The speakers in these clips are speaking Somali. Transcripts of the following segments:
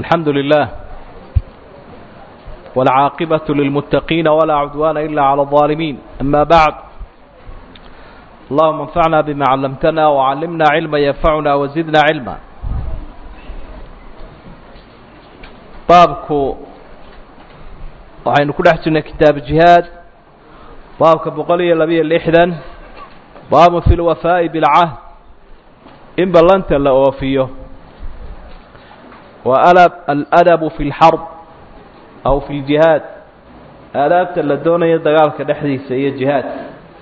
الحمد لله والعاقبة للمتقين ولا عدوان إلا على الظالمين أما بعد اللهم انفعنا بما علمتنا وعلمنا علما ينفعنا وزدنا علما baabku waxaynu ku dhex jirnay kitaab jihaad baabka boqol iyo labiyo lixdan baabu fi lwafaa'i bilcahd in ballanta la oofiyo wa aladabu fi lxarb aw fi ljihaad aadaabta la doonayo dagaalka dhexdiisa iyo jihaadka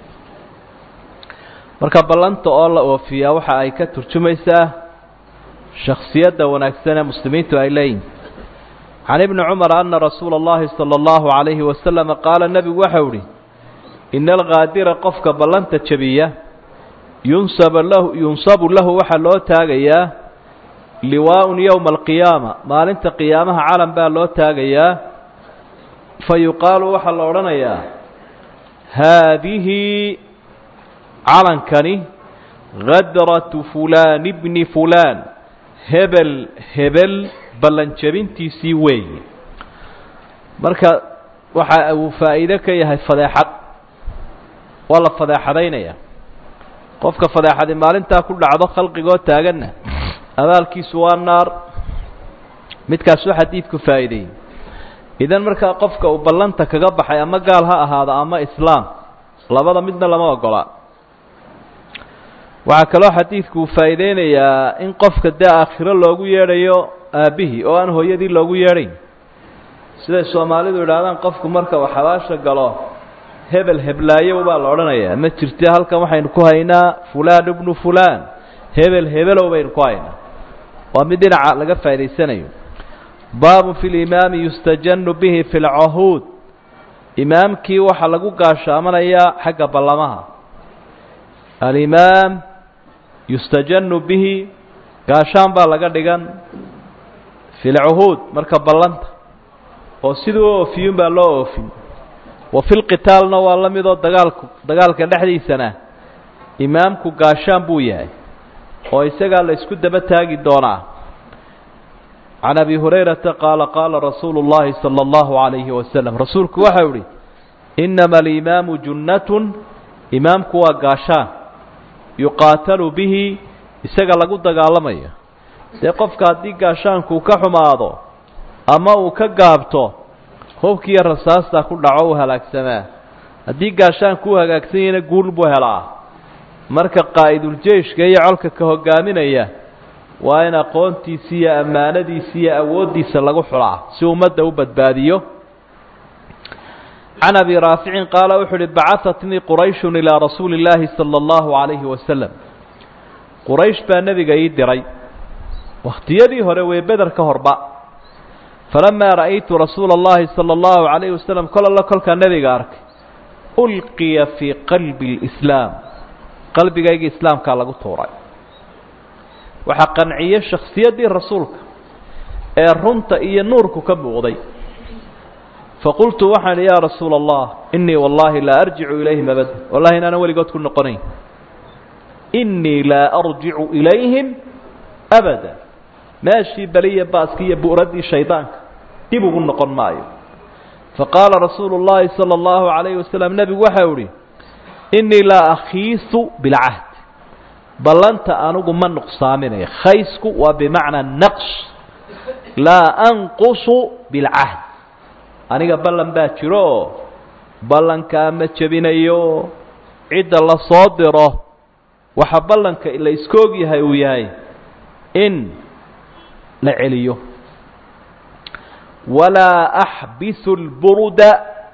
marka ballanta oo la oofiyaa waxa ay ka turjumaysaa shaksiyadda wanaagsan ee muslimiintu ay leeyihin can ibni cumar ana rasuula اllahi salى اllahu عalayhi wasalama qaala nebigu waxau ihi ina alkaadira qofka ballanta jabiya yunsab lahu yunsabu lahu waxaa loo taagayaa liwaaءun yowma alqiyaama maalinta qiyaamaha calan baa loo taagayaa fa yuqaalu waxaa la odhanayaa haadihi calankani hadratu fulaan bni fulaan hebel hebel ballanjabintiisii weeye marka waxa uu faa'iide ka yahay fadeexad waa la fadeexadaynaya qofka fadeexadi maalintaa ku dhacdo khalqigoo taaganna abaalkiisu waa naar midkaasuu xadiidku faa'iideeyey idan markaa qofka uu ballanta kaga baxay ama gaal ha ahaado ama islaam labada midna lama ogola waxaa kaloo xadiidku uu faa'iideynayaa in qofka dee aakhiro loogu yeedhayo aabbihii oo aan hooyadii loogu yeedhayn siday soomaalidu idhaahdaan qofku marka uu xabaasha galo hebel heblaayow baa la odhanayaa ma jirte halkan waxaynu ku haynaa fulaan ibnu fulaan hebel hebelow baynu ku haynaa waa mid dhinaca laga faa'idaysanayo baabun fi limaami yustajanu bihi fi lcahuud imaamkii waxaa lagu gaashaamanayaa xagga ballamaha alimaam yustajanu bihi gaashaan baa laga dhigan fi lcuhuud marka ballanta oo siduu u oofiyun baa loo oofin wa fi lqitaalna waa la midoo dagaalku dagaalka dhexdiisana imaamku gaashaan buu yahay oo isagaa la isku daba taagi doonaa can abi hurayrata qaala qaala rasuulu اllahi salى اllahu عalayhi wasalam rasuulku waxau ihi inama alimaamu junnatun imaamku waa gaashaan yuqaatalu bihi isaga lagu dagaalamayo dee qofka haddii gaashaanku ka xumaado ama uu ka gaabto hubkiiyo rasaastaa ku dhaco u halaagsamaa haddii gaashaanku u hagaagsan yahayna guul buu helaa marka qaa'idul-jeyshka iyo colka ka hogaaminaya waa in aqoontiisi iyo ammaanadiisi iyo awooddiisa lagu xulaa si ummadda u badbaadiyo can abi raaficin qaala wuxuu uhi bacahatnii qurayshun ilaa rasuuli illaahi sala allahu calayhi wasalam quraysh baa nebiga ii diray wakhtiyadii hore wee beder ka horba falamaa ra'aytu rasuula اllahi salى اllahu عalayhi wasalam kol alla kolkaa nebiga arkay ulqiya fii qalbi اlislaam qalbigayga islaamkaa lagu tuuray waxaa qanciyey shakhsiyaddii rasuulka ee runta iyo nuurku ka muuqday faqultu waxaan idhi yaa rasuula allah inii wallahi laa arjicu ilayhim abada wallahi inaanan weligood ku noqonayn inii laa arjicu ilayhim abada meeshii beliya baaskii iyo bu'raddii shaydaanka dib ugu noqon maayo faqaala rasuulu اllahi salى اllahu عalayhi wasalam nebigu waxau ihi inii laa akhiisu bilcahd ballanta anugu ma nuqsaaminayo khaysku waa bimacnaa naqs laa anqusu bilcahd aniga ballan baa jiro oo ballankaa ma jebinayo cidda la soo diro waxa ballanka la iska og yahay uu yahay in la celiyo walaa axbisu lburuda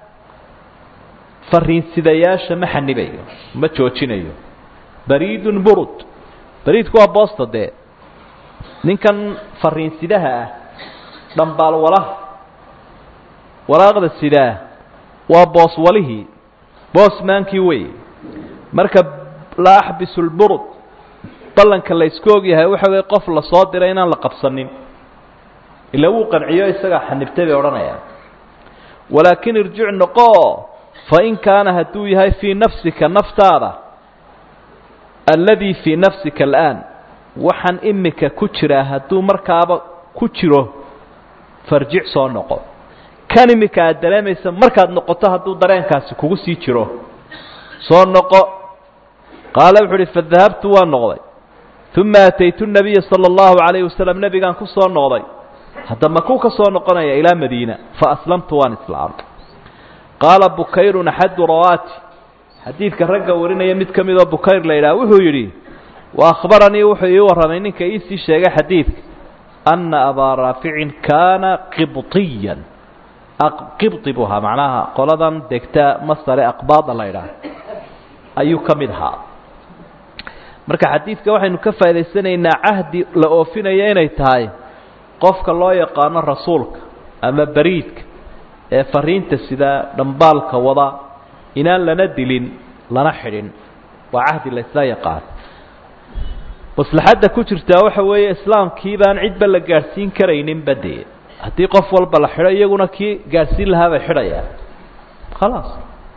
fariinsidayaasha ma xanibayo ma joojinayo bariidun burud bariidku waa boosta dee ninkan fariinsidaha ah dhambaal walaha walaaqda sidaa waa boos walihii boosmaankii wey marka laa axbisu lburud ballanka la iska og yahay waxa wey qof la soo diray inaan la qabsanin ila wuu qanciyo isagaa xanibtay bay odhanayaan walaakin irjic noqo fain kaana hadduu yahay fii nafsika naftaada alladii fii nafsika al'aan waxaan imika ku jiraa hadduu markaaba ku jiro farjic soo noqo kan imika aad dareemaysa markaad noqoto hadduu dareenkaasi kugu sii jiro soo noqo qaala wuxu uhi fadahabtu waan noqday uma ataytu nabiya sala allahu calayhi wasalam nebigaan ku soo noqday hadda makuu ka soo noqonaya ilaa madiina fa aslamtu waan islaamay qaala bukayrun axadu rawaati xadiidka ragga warinaya mid ka midoo bukayr la yidhaha wuxuu yidhi wa akhbaranii wuxuu ii warramay ninka iisii sheegay xadiidka anna abaa raaficin kaana qibطiyan qibطi buu ahaa macnaha qoladan degta masare aqbaada la ydhaah ayuu ka mid ahaa marka xadiidka waxaynu ka faa'idaysanaynaa cahdi la oofinaya inay tahay qofka loo yaqaano rasuulka ama beriidka ee fariinta sida dhambaalka wada inaan lana dilin lana xidhin waa cahdi la isla yaqaan maslaxadda ku jirtaa waxa weeye islaamkii baan cidba la gaadhsiin karayninba dee haddii qof walba la xidho iyaguna kii gaadhsiin lahaa bay xidhayaan khalaas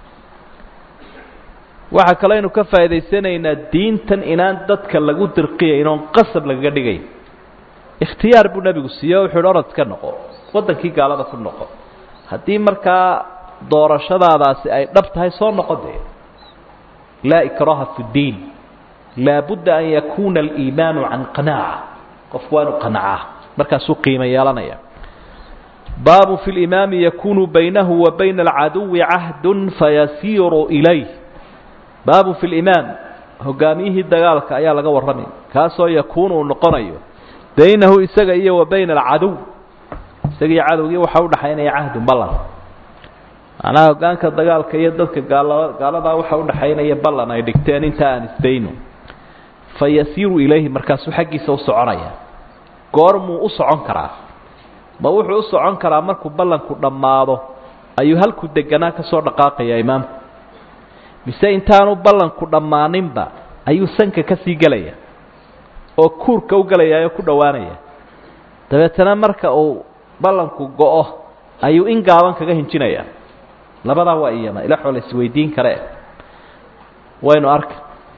waxaa kaloo aynu ka faa'idaysanaynaa diintan inaan dadka lagu dirqiyayn oon qasab lagaga dhigayn ikhtiyaar buu nebigu siiye o wuxu uhi orod ka noqo waddankii gaalada ku noqo haddii markaa doorashadaadaasi ay dhab tahay soo noqo dee laa ikraha fi ddiin laabudda an yakuuna aliimaanu can qanaaca qofku waa inu qanacaa markaasuu qiimo yeelanaya baabu fi limaami yakunu baynahu wa bayna alcaduwi cahdun fayasiiru ilayh baabu fi limaam hogaamiyihii dagaalka ayaa laga warramay kaasoo yakuunu uu noqonayo baynahu isaga iyo wa bayna alcaduw isaga iyo cadowgii waxaa udhaxaynaya cahdun ballan macnaha hogaanka dagaalka iyo dadka gaala gaaladaa waxaa udhaxaynaya ballan ay dhigteen inta aan isdayno fa yasiiru ilayhi markaasuu xaggiisa u soconaya goormuu u socon karaa ma wuxuu u socon karaa markuu ballanku dhammaado ayuu halku deganaa ka soo dhaqaaqaya imaamku mise intaanu ballanku dhammaaninba ayuu sanka ka sii gelaya oo kuurka u gelaya oo ku dhowaanaya dabeetana marka uu ballanku go-o ayuu in gaaban kaga hinjinaya labadaa waa iyama ilaxoo la isweydiin kare waynu arka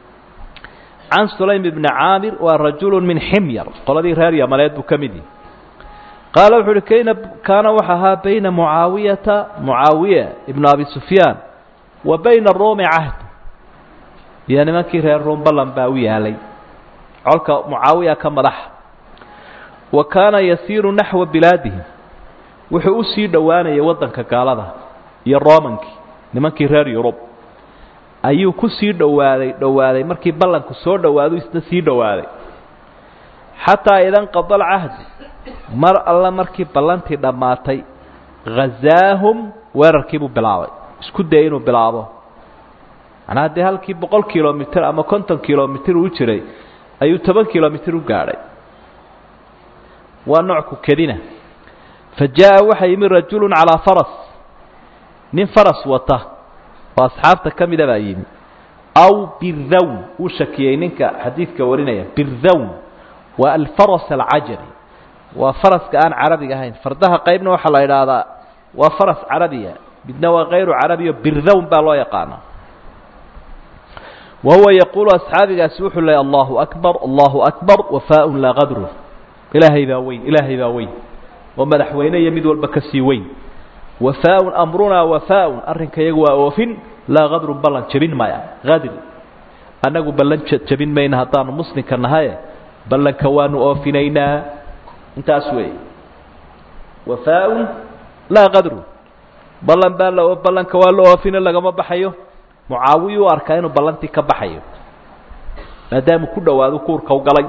can sulaym bni caamir waa rajulu min ximyar qoladii reer yamaneed buu ka mid yihi qaala wuxu uhi kayna kaana waxa ahaa bayna mucaawiyata mucaawiya ibnu abi sufyaan wa bayna ruumi cahd iyo nimankii reer ruum ballan baa u yaalay colka mucaawiya ka madaxa wa kaana yasiiru naxwa bilaadihim wuxuu u sii dhowaanayay waddanka gaalada iyo romankii nimankii reer yurub ayuu ku sii dhowaaday dhowaaday markii ballanku soo dhowaadu isna sii dhowaaday xataa idan qada alcahdi mar alla markii ballantii dhammaatay ghazaahum weerarkiibuu bilaabay isku dayay inuu bilaabo macnaha dee halkii boqol kilomitr ama konton kilomitr uu jiray ayuu toban kilomitr u gaadhay waa noocku kedina fa jaa-a waxaa yimi rajulu calaa faras nin faras wata oo asxaabta ka mida baa yimi aw birhawn uu shakiyey ninka xadiidka warinaya birhawn waa alfaras alcajami waa faraska aan carabiga ahayn fardaha qaybna waxaa la idhaahdaa waa faras carabiya midna waa kayru carabiyo birhawn baa loo yaqaana wa huwa yaquulu asxaabigaasi wuxuu leeyay allahu akbar allahu akbar wafaaun laa qadrun ilaahay baa weyn ilaahay baa weyn oo madaxweyne iyo mid walba ka sii weyn wafaaun amrunaa wafaaun arrinka iyagu waa oofin laa qadrun ballan jebin maya qadri annagu ballan jebin mayna haddaanu muslimka nahaye ballanka waanu oofinaynaa intaas weeye wafaaun laa qadrun ballan baa la ballanka waa la oofina lagama baxayo mucaawiya u arkaa inuu ballantii ka baxayo maadaamuu ku dhowaado kuurka u galay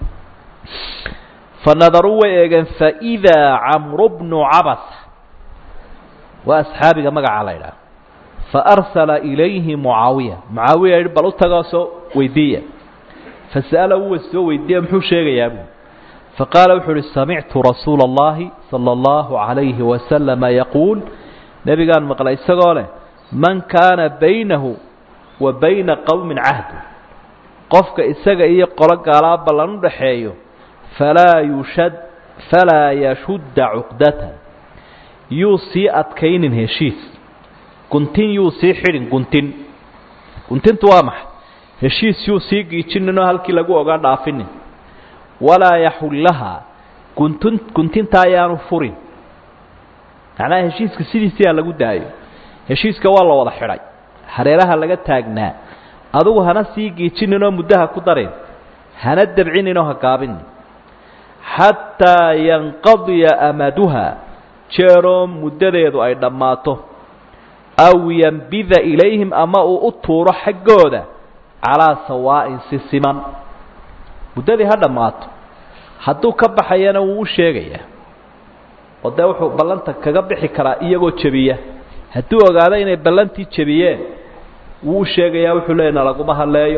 fa nadaruu way eegeen faidaa camru bnu cabasa waa asxaabiga magacaa la idhaha faarsala ilayhi mucaawiya mucaawiya yihi bal u tagoo soo weydiiya fasa'ala uwa soo weydiiya muxuu sheegayaa buu faqaala wuxuu uhi samictu rasuula اllahi salى اllahu عalayhi wasalama yaquul nebigaan maqlay isagoo leh man kaana baynahu wa bayna qowmin cahdu qofka isaga iyo qolo gaalaa ballan u dhaxeeyo falaa yushad falaa yashudda cuqdatan yuu sii adkaynin heshiis guntin yuu sii xidhin guntin guntintu waa maxay heshiis yuu sii giijinin oo halkii lagu ogaa dhaafinin walaa yaxullahaa guntun guntinta ayaanu furin macnaha heshiiska sidiisii ha lagu daayo heshiiska waa la wada xidhay hareeraha laga taagnaa adugu hana sii giijinin oo muddaha ku darin hana dabcinin oo ha gaabinin xataa yanqadiya amaduha jeeroo muddadeedu ay dhammaato aw yanbida ilayhim ama uu u tuuro xaggooda calaa sawaa'in si siman muddadii ha dhammaato hadduu ka baxayana wuu u sheegayaa oo dee wuxuu ballanta kaga bixi karaa iyagoo jebiya hadduu ogaado inay ballantii jebiyeen wuu u sheegayaa wuxuu leeya nalaguma hadleeyo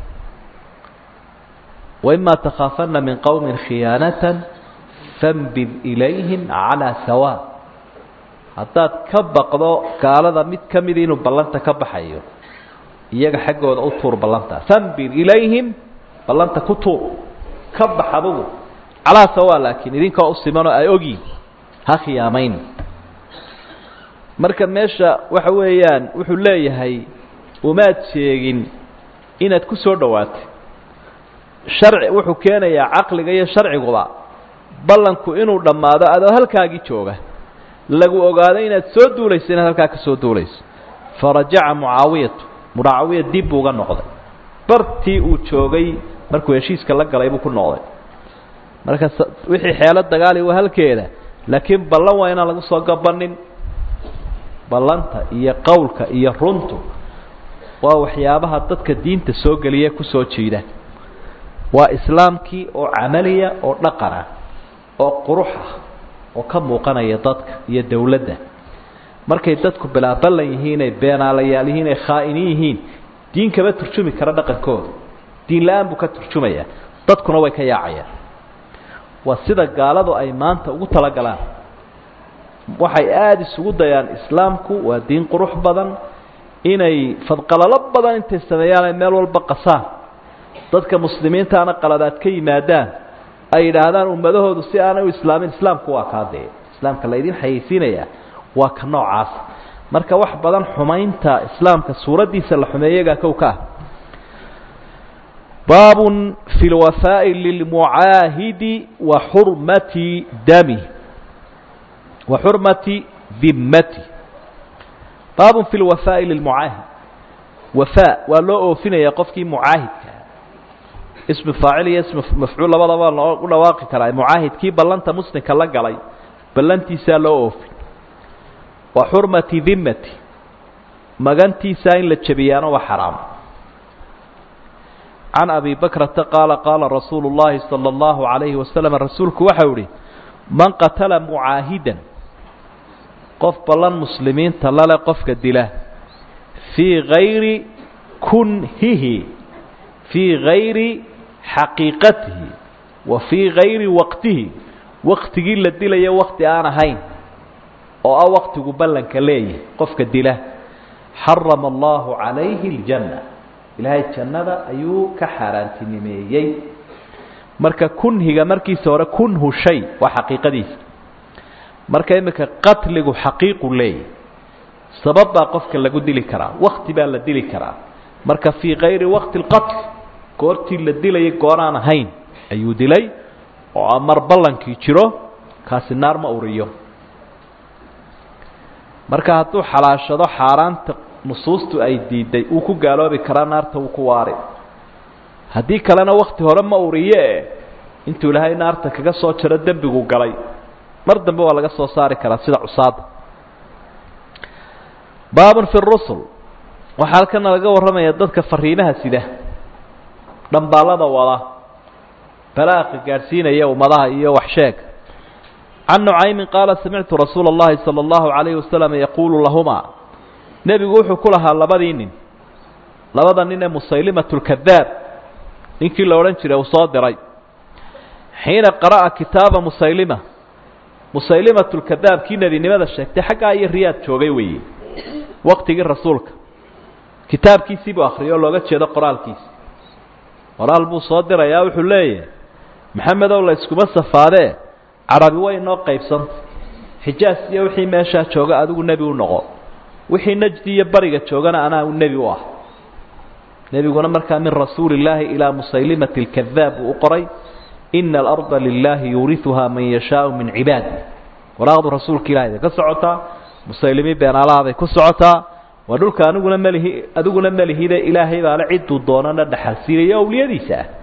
waimaa takhaafana min qowmin khiyaanatan fambid ilayhim calaa sawaa haddaad ka baqdo gaalada mid ka midi inuu ballanta ka baxayo iyaga xaggooda u tuur ballanta fambid ilayhim ballanta ku tuur ka bax adugu calaa sawaa laakiin idinkoo u simanoo ay ogyihin ha khiyaamayn marka meesha waxa weeyaan wuxuu leeyahay umaad sheegin inaad ku soo dhowaatay sharci wuxuu keenayaa caqliga iyo sharciguba ballanku inuu dhammaado adoo halkaagii jooga lagu ogaado inaad soo duulayso inaad halkaa ka soo duulayso farajaca mucaawiyatu mucaawiya dib buu uga noqday bartii uu joogay markuu heshiiska la galay buu ku noqday marka wixii xeelo dagaali waa halkeeda laakiin ballan waa inaan lagu soo gabanin ballanta iyo qowlka iyo runtu waa waxyaabaha dadka diinta soo geliya kusoo jiida waa islaamkii oo camaliya oo dhaqan ah oo qurux ah oo ka muuqanaya dadka iyo dowladda markay dadku bilaa ballan yihiin ay beenaalayaal yihiin ay khaa'iniin yihiin diin kama turjumi kara dhaqankooda diin la-aan buu ka turjumayaa dadkuna way ka yaacayaan waa sida gaaladu ay maanta ugu talagalaan waxay aada isugu dayaan islaamku waa diin qurux badan inay fadqalalo badan intay sameeyaan ay meel walba qasaan dadka muslimiintaana qaladaad ka yimaadaan ay yidhaahdaan ummadahoodu si aanay u islaamin islaamku waa kaa dee islaamka laydin xayeysiinayaa waa ka noocaas marka wax badan xumaynta islaamka suuraddiisa la xumeeyagaa kow ka ah baabun fi lwafaa'i lilmucaahidi wa xurmati dami wa xurmati dimmati baabun fi lwafaa'i lilmucaahid wafaa waa loo oofinayaa qofkii mucaahidka ismu faacil iyo ismu mafcuul labadaba loo u dhawaaqi karaa mucaahidkii ballanta muslimka la galay ballantiisaa loo oofin wa xurmati dimmati magantiisaa in la jebiyaana waa xaraam can abi bakrata qaala qaala rasuulu llahi sala allahu calayhi wasalam rasuulku waxau ihi man qatala mucaahidan qof ballan muslimiinta lale qofka dila fii gayri kunhihi fii gayri xaqiiqatihi wa fii gayri waqtihi waktigii la dilayo wakti aan ahayn oo ah waktigu ballanka leeyahay qofka dila xarama allahu calayhi aljanna ilaahay jannada ayuu ka xaaraantinimeeyey marka kunhiga markiisa hore kunhu shay waa xaqiiqadiisa marka iminka qatligu xaqiiqu leeyahy sabab baa qofka lagu dili karaa wakti baa la dili karaa marka fii kayri waqti اlqatl goortii la dilayay gooraan ahayn ayuu dilay oo mar ballankii jiro kaasi naar ma uriyo marka hadduu xalaashado xaaraanta nusuustu ay diiday uu ku gaaloobi karaa naarta wuu ku waari haddii kalena wakti hore ma uriye intuu ilaahay naarta kaga soo jaro dembigu galay mar dambe waa laga soo saari karaa sida cusaada baabun fi rusul waxaa halkana laga warramaya dadka fariimaha sida dhambaallada wada balaaqa gaadhsiinaya ummadaha iyo waxsheeg can nucaymin qaala samictu rasuula اllahi salى اllahu عalayhi wasalam yaquulu lahumaa nebigu wuxuu ku lahaa labadii nin labada nin ee musaylimat lkadaab ninkii la odhan jiray uu soo diray xiina qara'a kitaaba musaylima musaylimat lkadaab kii nebinimada sheegtay xaggaa iyo riyaad joogay weeye waqtigii rasuulka kitaabkiisii buu akhriyay oo looga jeedo qoraalkiisi qoraal buu soo dirayaa wuxuu leeyahay maxamedow la iskuma safaadee carabi way inoo qaybsanta xijaas iyo wixii meeshaa jooga adigu nebi u noqo wixii najdi iyo bariga joogana anaa u nebi u ah nebiguna markaa min rasuuli illaahi ilaa musaylimati alkadaab buu u qoray ina alarda lilaahi yuuriuhaa man yashaau min cibaadi waraaqdu rasuulka ilahay bay ka socotaa musaylimiin beenaalaha bay ku socotaa waa dhulka aniguna malihi adiguna malihide ilaahay baale cidduu doonana dhaxalsiinaya awliyadiisa ah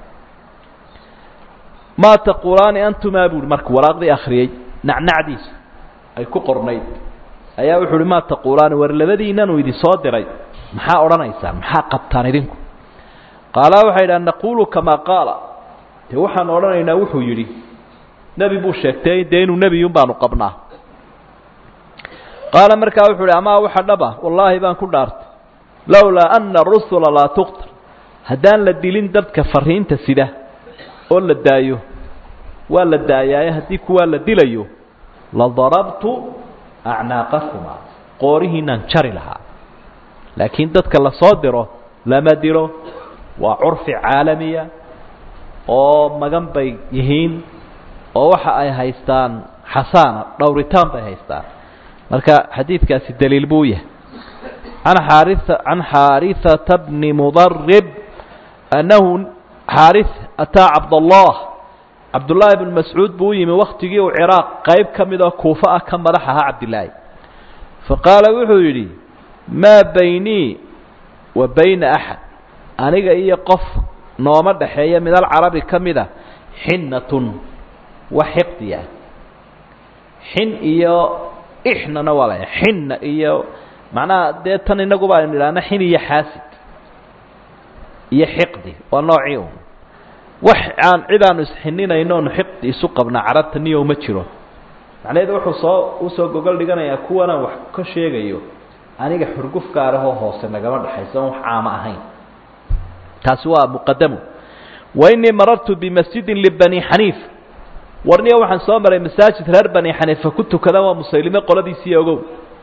maa taquulaani antumaa buuhi marka waraaqdii akhriyey nacnacdiisa ay ku qornayd ayaa wuxu uhi maa taquulaani war labadiinanu idin soo diray maxaa odhanaysaan maxaa qabtaan idinku qaala waxay idhaha naquulu kamaa qaala dee waxaan odhanaynaa wuxuu yidhi nebi buu sheegtay dee inuu nebiyun baanu qabnaa qaala markaa wuxuu uhi amaa waxa dhaba wallaahi baan ku dhaartay lowlaa ana rusula laa tuqtal haddaan la dilin dadka fariinta sida oo la daayo waa la daayaaye haddii kuwaa la dilayo la darabtu acnaaqakuma qoorihiinaan jari lahaa laakiin dadka la soo diro lama dilo waa curfi caalamiya oo magan bay yihiin oo waxa ay haystaan xasaana dhowritaan bay haystaan marka xadiidkaasi daliil buu yahay an xaari can xaariثata bni mudarib annahu xaariث ataa cabdallah cabdullaahi bn mascuud buu u yimi waktigii uu ciraaq qayb ka mid oo kuufo ah ka madax ahaa cabdilaahi faqaala wuxuu yidhi maa baynii wa bayna axad aniga iyo qof nooma dhaxeeya min alcarabi ka mid a xinnatun wax xiqdiya xin iyo ixnana waa la xinna iyo macnaha dee tan inaguba aynu idhaahna xin iyo xaasid iyo xiqdi waa noocii un wax aan cid aanu isxininayno onu xiqdi isu qabnaa carabta niyow ma jiro macnaheedu wuxuu soo usoo gogol dhiganayaa kuwanaan wax ka sheegayo aniga xurguf gaarahoo hoose nagama dhexayso on wax caama ahayn taasi waa muqadamu wa inii marartu bimasjidin libani xaniif warniya waxaan soo maray masaajid reer bani xaniifa ku tukada waa musaylime qoladiisii ogow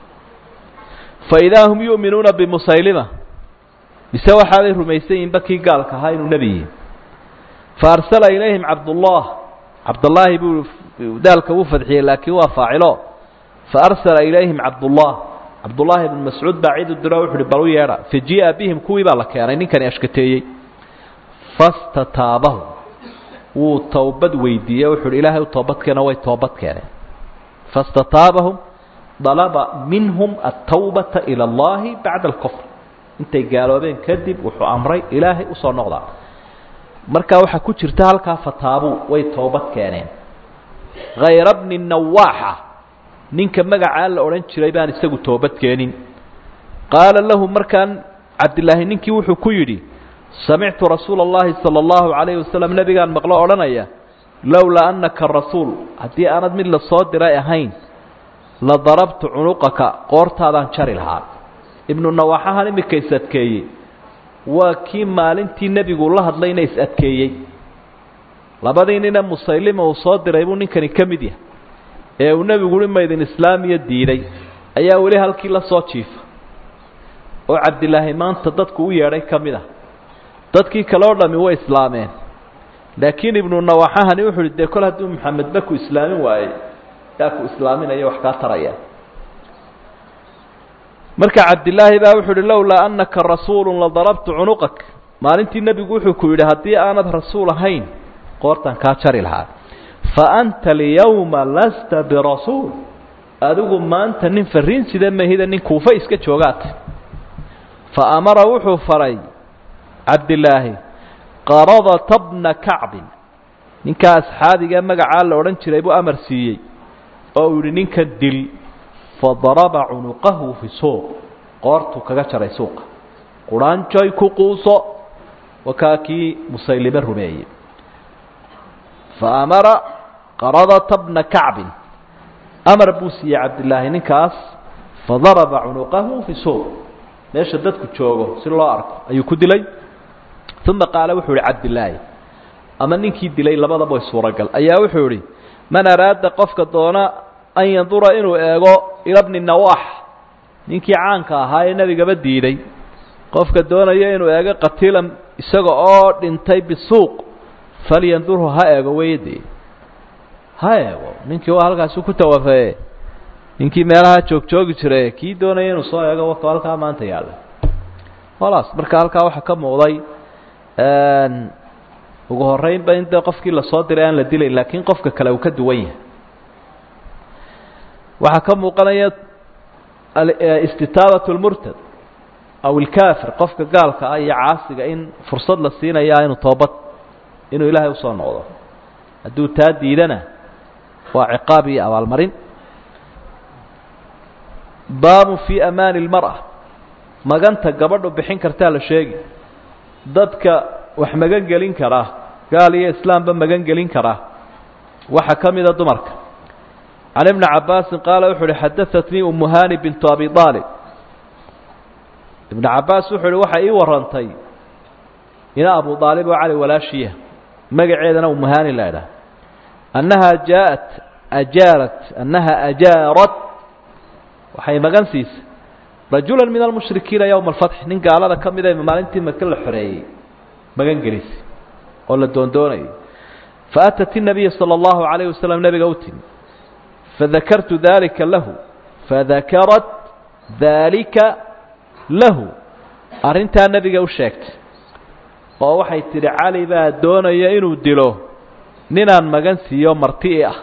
fa idaa hum yu'minuuna bimusaylima mise waxaaday rumaysan yihinba kii gaalka ahaa inuu nebi yihi fa arsala ilayhim cabdullah cabdullaahi buu daalka wuu fadxiyey laakiin waa faacilo fa arsala ilayhim cabdullah cabdullaahi bn mascuud baa cid u diro wuxu uhi bal u yeedha fajii'a bihim kuwii baa la keenay ninkani ashkateeyey fastataabahu wuu towbad weydiiyey wuxu uhi ilaahay u toobadkeena way toobad keeneen fastataabahum dalaba minhum atawbata ila allahi bacda alkufr intay gaaloobeen kadib wuxuu amray ilaahay usoo noqdaa markaa waxaa ku jirta halkaa fataabuu way toobad keeneen hayra bni nawaaxa ninka magacaa la odhan jiray baan isagu toobad keenin qaala lahu markaan cabdilaahi ninkii wuxuu ku yidhi samictu rasuula اllahi salى اllahu عalayhi wasalam nebigaan maqlo odhanaya lowlaa anaka rasuul haddii aanad mid la soo diray ahayn la darabtu cunuqaka qoortaadaan jari lahaa ibnu nawaaxahan imika is adkeeyey waa kii maalintii nebigu la hadlayna is adkeeyey labadii nine musaylima uu soo diray buu ninkani ka mid yahay ee uu nebigu uhi maydin islaamiya diiday ayaa weli halkii la soo jiifa oo cabdilaahi maanta dadku u yeedhay ka mid ah dadkii kale oo dhami way islaameen laakiin ibnu nawaaxahani wuxu uhi dee kol hadduu maxamedba ku islaamin waayey yaa ku islaaminaya wax kaa taraya marka cabdilaahi baa wuxu uhi lowlaa anaka rasuulu ladarabtu cunuqak maalintii nebigu wuxuu ku yidhi haddii aanad rasuul ahayn qoortan kaa jari lahaa fa anta alyawma lasta birasuul adigu maanta nin fariin sida mahida nin kuufa iska joogaata fa amara wuxuu faray cabdilaahi qaradata bna kacbin ninkaa asxaabiga magacaa la odhan jiray buu amar siiyey oo uu yidhi ninkan dil fadaraba cunuqahu fi suuq qoortuu kaga jaray suuqa quraanjoy ku quuso wakaa kii musaylime rumeeyey fa amara qaradata bna kacbin amar buu siiyey cabdilaahi ninkaas fadaraba cunuqahu fi suuq meesha dadku joogo si loo arko ayuu ku dilay uma qaala wuxuu ihi cabdilaahi ama ninkii dilay labadaba way suuragal ayaa wuxuu idhi man araada qofka doona an yandura inuu eego ila bni nawaax ninkii caanka ahaa ee nebigaba diiday qofka doonaya inuu eego qatiilan isaga oo dhintay bisuuq falyandurhu ha eego weyde ha eego ninkii waa halkaasi ku tawafee ninkii meelaha joogjoogi jire kii doonaya inuu soo eego waka halkaa maanta yaalla holaas marka halkaa waxaa ka muuqday ugu horeynba in dee qofkii lasoo diray aan la dilayn laakiin qofka kale uu ka duwan yahay waxaa ka muuqanaya istitaabat lmurtad aw ilkaafir qofka gaalka ah iyo caasiga in fursad la siinaya inuu toobad inuu ilaahay usoo noqdo hadduu taa diidana waa ciqaab iyo abaalmarin baabu fii amaani lmar'a maganta gabadhu bixin kartaa la sheegi dadka wax magan gelin karaa gaal iyo islaamba magan gelin karaa waxaa ka mida dumarka can ibni cabaasin qaala wuxu uhi xadaatnii umu hani bintu abi aalib ibnu cabaas wuxuu uhi waxay ii warantay ina abu aalib oo cali walaashiya magaceedana umu hani la idhaah annaha jaaءat ajaarat annaha ajaarat waxay magan siisay rajula min almushrikiina yowma alfatxi nin gaalada ka mida maalintii maka la xoreeyey magan gelisay oo la doondoonayay faatat الnabiya salى اllahu عalayه wasalam nebiga u timi fadakartu dalika lahu fadakarat dalika lahu arrintaa nebiga u sheegtay oo waxay tidhi cali baa doonaya inuu dilo ninaan magan siiyo marti'i ah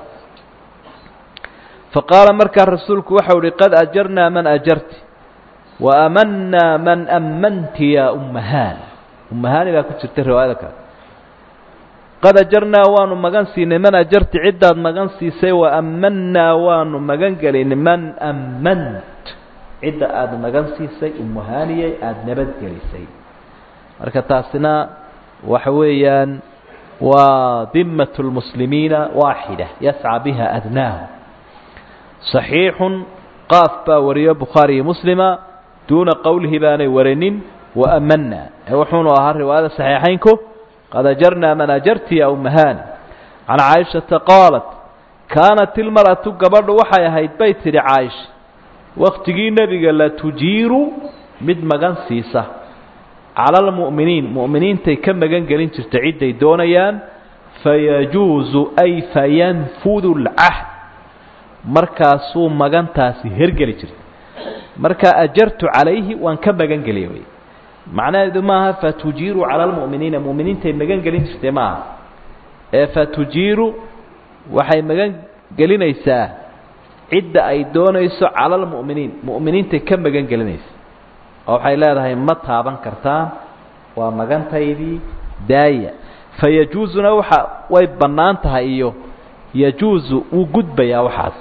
faqaala markaa rasuulku waxau uhi qad ajarnaa man ajarti wa amannaa man ammanti yaa ummahaani ummahaani baa ku jirta riwaayada kale qad ajarnaa waanu magan siinay man ajarti ciddaad magan siisay wa ammannaa waanu magan gelinay man ammant cidda aada magan siisay ummuhaaniyay aada nabadgelisay marka taasina waxa weeyaan waa dimat lmuslimiina waaxida yascى biha adnaahu صaxiixun qaaf baa wariyo bukhaari iyo muslima duuna qowlihi baanay warinin waamana ee wuxuunu ahaa riwaayada صaxiixaynku qad ajarnaa man ajarti ya umahani can caaishata qaalat kaanat ilmar'atu gabadhu waxay ahayd bay tidhi caaisha waktigii nebiga la tujiiru mid magan siisa cala almu'miniin mu'miniintay ka magan gelin jirta cidday doonayaan fayajuusu ay fayanfudu lcahd markaasuu magantaasi hergeli jirta markaa ajartu calayhi waan ka magan geliya wey macnaheedu maaha fatujiiru cala almu'miniina mu'miniintay magan gelin jirtay maaha ee fatujiiru waxay magan gelinaysaa cidda ay doonayso cala almu'miniin mu'miniintay ka magan gelinaysa oo waxay leedahay ma taaban kartaan waa magantaydii daaya fa yajuusuna waxa way bannaan tahay iyo yajuusu wuu gudbayaa waxaas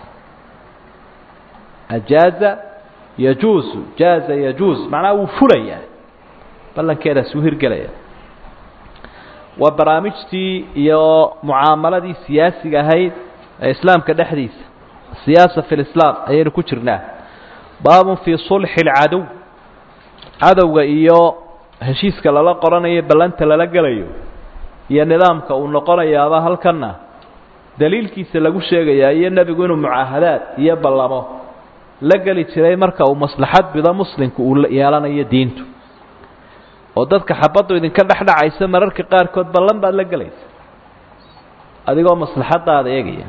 ajaaza yajuusu jaaza yajuus macnaha wuu fulayaa ballankeedaas wuu hirgelaya waa barnaamijtii iyo mucaamaladii siyaasiga ahayd ee islaamka dhexdiisa siyaasa fi lislaam ayaynu ku jirnaa baabun fii sulxi alcadow cadowga iyo heshiiska lala qoranayo ballanta lala gelayo iyo nidaamka uu noqonayaaba halkanna daliilkiisa lagu sheegayaa iyo nebigu inuu mucaahadaad iyo ballamo la geli jiray marka uu maslaxad bido muslimku uu yeelanayo diintu oo dadka xabaddu idinka dhexdhacaysa mararka qaarkood ballan baad la gelaysa adigoo maslaxadaada eegaya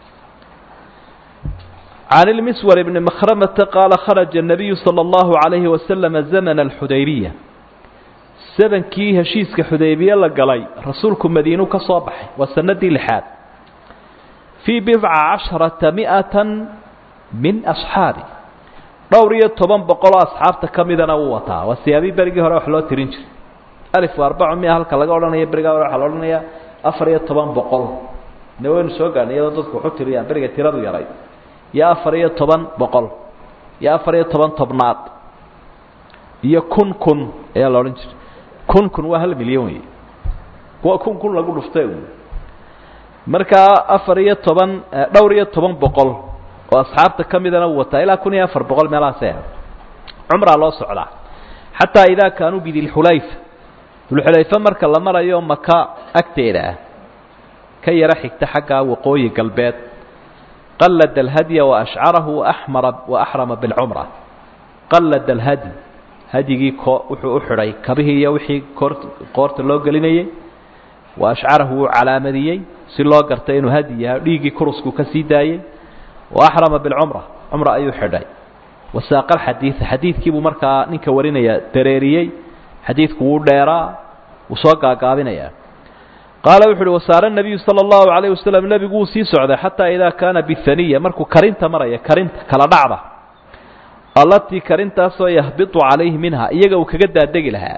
can ilmiswar ibni makhramata qaala kharaja الnabiyu salى اllahu عalayhi wasalama zamana alxudaybiya sadankii heshiiska xudaybiye la galay rasuulku madiinu ka soo baxay waa sanadii lixaad fii bidca casharata mi'ata min asxaabi dhowr iyo toban boqoloo asxaabta ka midana wuu wataa waa siyaabii berigii hore wax loo tirin jiray alif arbacu mia halka laga odhanaya berigaa hore waxaa la odhanaya afar iyo toban boqol ne waynu soo gaarnay iyadoo dadku waxu tiriyaan beriga tiradu yaray iyo afar iyo toban boqol iyo afar iyo toban tobnaad iyo kun kun ayaa la odhan jiray kun kun waa hal milyan wey kuwa kun kun lagu dhuftay markaa afar iyo toban dhowr iyo toban boqol oo asxaabta ka midana uu wataa ilaa kun iyo afar boqol meelahaase cumraa loo socdaa xataa idaa kaanuu bidilxulayfa dulxulayfe marka la marayo maka agteeda ah ka yaro xigta xaggaa waqooyi galbeed qallada alhadya waashcarahu waamara waaxrama bilcumra qallada alhadyi hadyigii ko wuxuu u xidhay kabihii iyo wixii koor qoorta loo gelinayay wa ashcarahu wuu calaamadiyey si loo gartay inuu hadyi yahay dhiiggii kurusku ka sii daayey wa axrama bilcumra cumra ayuu xidhay wasaaqa alxadiida xadiidkiibuu markaa ninka warinaya dareeriyey xadiidku wuu dheeraa wuu soo gaagaabinayaa qaala wuxu uhi wasaare nabiyu sala allahu calayh wasalam nebigu wuu sii socday xataa idaa kaana bihaniya markuu karinta maraya karinta kala dhacda allatii karintaasoo yahbitu calayhi minha iyaga uu kaga daadegi lahaa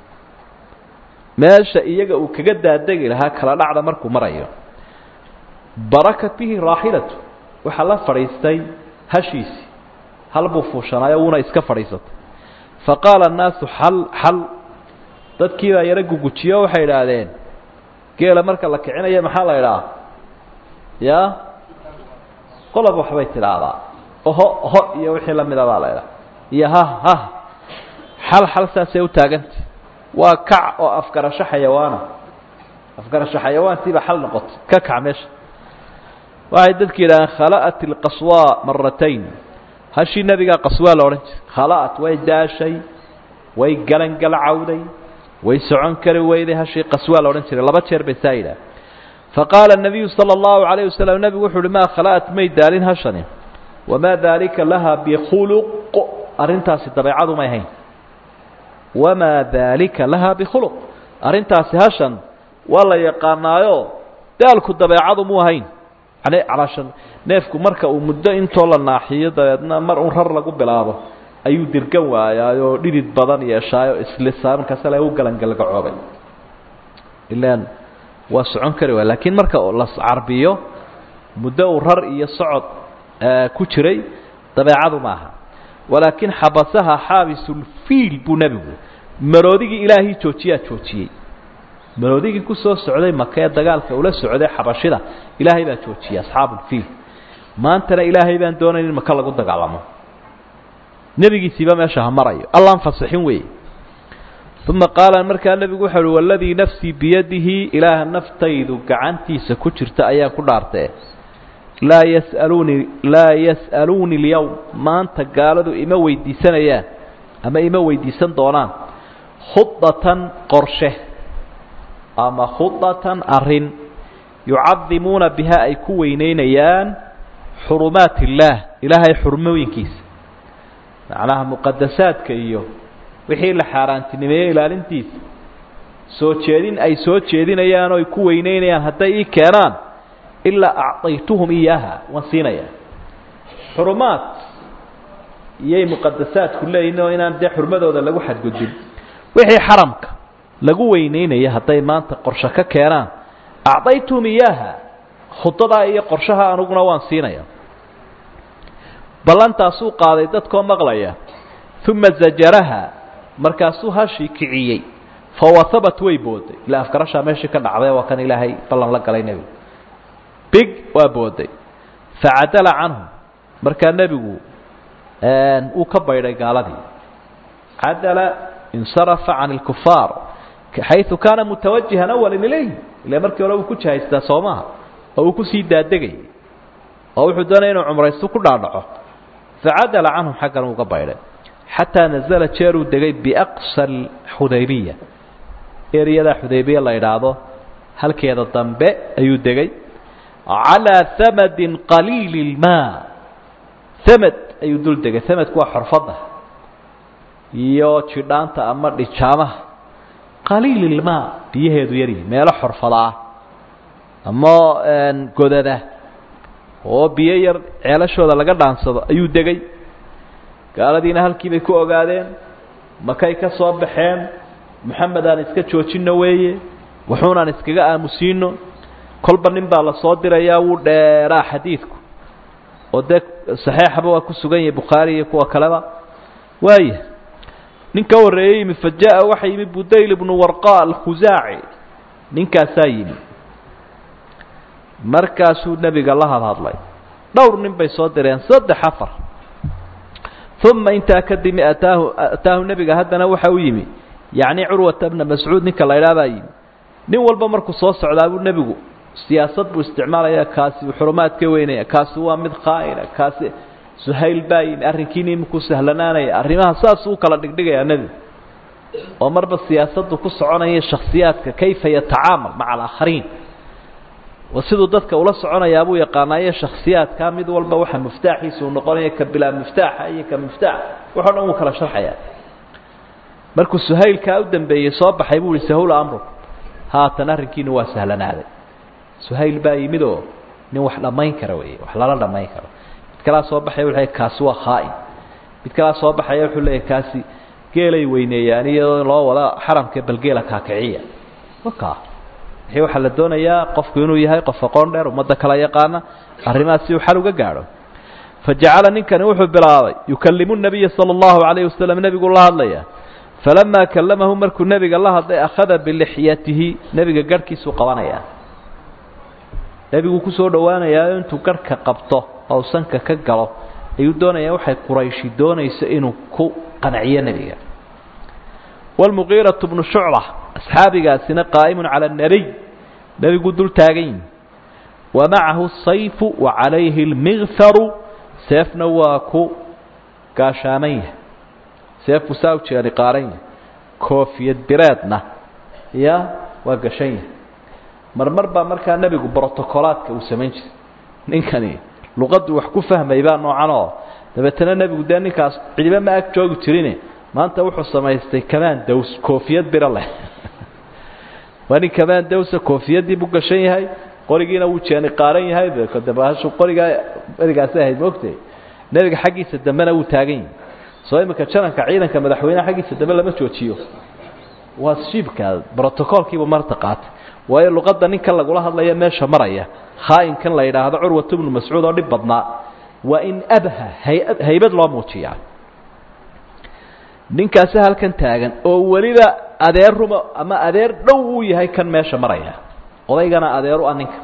meesha iyaga uu kaga daadegi lahaa kala dhacda markuu marayo barakat bihi raaxilatu waxaa la fadhiistay hashiisii hal buu fuushanaayo wuuna iska fadhiisatay fa qaala annaasu xal xal dadkii baa yaro gugujiyo waxay idhaahdeen geela marka la kicinayo maxaa la idhaha ya qolob waxbay tidhaahdaa oho ho iyo wixii lamida baa la idhaha iyo ha ha xal xal saasay u taagantay waa kac oo afgarasho xayawaana afgarasho xayawaantiiba xal noqotay ka kac meesha waxay dadki yidhahdeen khala'at ilqaswa maratayn hashii nebigaa qaswaa la odhan jiray khala'at way daashay way galangalcawday way socon kari weyday hashii qaswaa la odhan jiray laba jeer bay saa yidhaah faqaala الnabiyu salى اllahu عalayه wasalam nebigu wuxu uhi maa khala'at may daalin hashani wamaa daalika laha bikhuluq arrintaasi dabeecadu may hayn wamaa daalika laha bikhuluq arrintaasi hashan waa la yaqaanaayo daalku dabeecadu mu ahayn yani calaashan neefku marka uu muddo intoo la naaxiyo dabeedna mar un rar lagu bilaabo ayuu dirgan waayaayoo dhidid badan yeeshaayo islisaa markaasa la u galangalgacoobay ilaan waa socon kari waaya laakiin marka la carbiyo muddo uu rar iyo socod ku jiray dabeecadu maaha walaakin xabasaha xaabisulfiil buu nebigu maroodigii ilaahii joojiyaa joojiyey maroodigii kusoo socday maka ee dagaalka ula socday xabashida ilaahay baa joojiyey asxaabulfiil maantana ilaahay baan doonayn in maka lagu dagaalamo nebigiisiiba meesha ha marayo allaan fasixin weeye uma qaala markaa nebigu wuxu uhi waladii nafsii biyadihi ilaaha naftaydu gacantiisa ku jirta ayaan ku dhaartee laa yas'aluunii laa yas'aluuni اlyowm maanta gaaladu ima weydiisanayaan ama ima weydiisan doonaan khudatan qorshe ama khudatan arrin yucadimuuna biha ay ku weyneynayaan xurumaat illaah ilaahay xurmooyinkiisa macnaha muqadasaadka iyo wixii la xaaraantinimeeyey ilaalintiisa soo jeedin ay soo jeedinayaan oo ay ku weyneynayaan hadday ii keenaan ilaa acطaytuhum iyaaha waan siinayaa xurumaad iyay muqadasaadku leeyihin oo inaan dee xurmadooda lagu xadgudbin wixii xaramka lagu weyneynaya hadday maanta qorshe ka keenaan acطaytuhum iyaaha khudadaa iyo qorshaha aniguna waan siinaya ballantaasuu qaaday dadkoo maqlaya uma zajaraha markaasuu hashii kiciyey fawahabat way booday ila afgarashaa meeshii ka dhacday waa kan ilaahay ballan la galay nebigu big waa booday facadala canhum markaa nebigu uu ka baydhay gaaladii cadala insarafa can اlkufaar xayثu kaana mutawajihan awalan ilayh ila markii hore uu ku jihaystaa soo maha oo uu kusii daadegayay oo wuxuu doonaya inuu cumraystu ku dhaadhaco facadala canhum xaggan uga baydhay xataa nazla jeeruu degay biaqsa xudaybiya eryadaa xudaybiya la idhaahdo halkeeda dambe ayuu degay calىa hamadin qaliili اlmaa hamad ayuu dul degay hamadku waa xorfadda iyo jidhaanta ama dhijaamaha qaliil ilmaa biyaheedu yaryihi meelo xorfada ah ama godada oo biyo yar ceelashooda laga dhaansado ayuu degay gaaladiina halkii bay ku ogaadeen makay ka soo baxeen moxamed aan iska joojino weeye wuxuunaan iskaga aamusiino kolba nin baa la soo dirayaa wuu dheeraa xadiidku oo dee saxeixaba waa ku sugan yahay bukhaari iyo kuwa kaleba waaya nin ka horreeyey yimi fa jaa waxa yimi budayl ibnu warqa alkhusaaci ninkaasaa yimi markaasuu nebiga la hadhadlay dhowr nin bay soo direen saddex afar uma intaa kadimi ataahu ataahu nebiga haddana waxa u yimi yacni curwata bna mascuud ninka la idhaah baa yimi nin walba markuu soo socdaa buu nebigu siyaasad buu isticmaalaya kaasi xurumaad ka weynaya kaasi waa mid khaa'ina kaasi suhayl baa yimi arrinkiini imikuu sahlanaanaya arrimaha saasuu kala dhigdhigayaa nebigu oo marba siyaasaddu ku soconaya shakhsiyaadka kayfa yatacaamal maca alaakhariin wa siduu dadka ula soconayaa buu yaqaanaayo shakhsiyaadkaa mid walba waxa miftaaxiisa uu noqonaya ka bilaa miftaaxa iyo ka miftaax waxo dhan wuu kala sharxayaa markuu suhaylkaa u dambeeyey soo baxay buu ihi sahula amru haatan arrinkiina waa sahlanaaday suhayl baa yimid oo nin wax dhammayn kara wey wax lala dhammayn karo mid kalaa soo baxaya wuxuu leeyahy kaasi waa khaa'in mid kalaa soo baxaya wuxuu leeyahy kaasi geelay weyneeyaan iyadoo loo wada xaramka balgeela kaakiciya waka wixii waxaa la doonayaa qofku inuu yahay qof aqoon dheer ummadda kala yaqaana arrimahaas si uu xal uga gaadho fajacala ninkani wuxuu bilaabay yukalimu nabiya sala allahu calayhi wasalam nebigu la hadlaya falamaa kallamahu markuu nebiga la hadlay akhada bilixyatihi nebiga garhkiisuu qabanayaa nebiguu kusoo dhowaanayaa intuu garhka qabto oo sanka ka galo ayuu doonayaa waxay qurayshi doonayso inuu ku qanciyo nebiga wlmugiiratu bnu shucba asxaabigaasina qaa'imun cala annabiy nebiguu dul taagan yihi wa macahu sayfu wa calayhi lmigfaru seefna waa ku gaashaaman yahay seefku saa u jeeni qaaran yahay koofiyad bireedna ya waa gashan yahay marmar baa markaa nebigu brotocolaadka uu samayn jiray ninkani luqaddu wax ku fahmay baa noocan oo dabeetana nebigu dee ninkaas cidiba ma ag joogi jirine maanta wuxuu samaystay kamaan daws koofiyad biro leh waa nin kamaan dawsa koofiyadii buu gashan yahay qorigiina wuu jeeni qaaran yahay dabashu qorigaa erigaasi ahayd moogtay nebiga xaggiisa dambena wuu taagan yahay soo imika jananka ciidanka madaxweyneha xaggiisa dambe lama joojiyo waa shiibka brotocolkiibu marta qaatay waayo luqadda ninkan lagula hadlaya meesha maraya khaa'inkan la yidhaahdo curwat bnu mascuud oo dhib badnaa waa in abha haybad loo muujiyaa ninkaasi halkan taagan oo weliba adeer ruma ama adeer dhow uu yahay kan meesha maraya odaygana adeer u ah ninka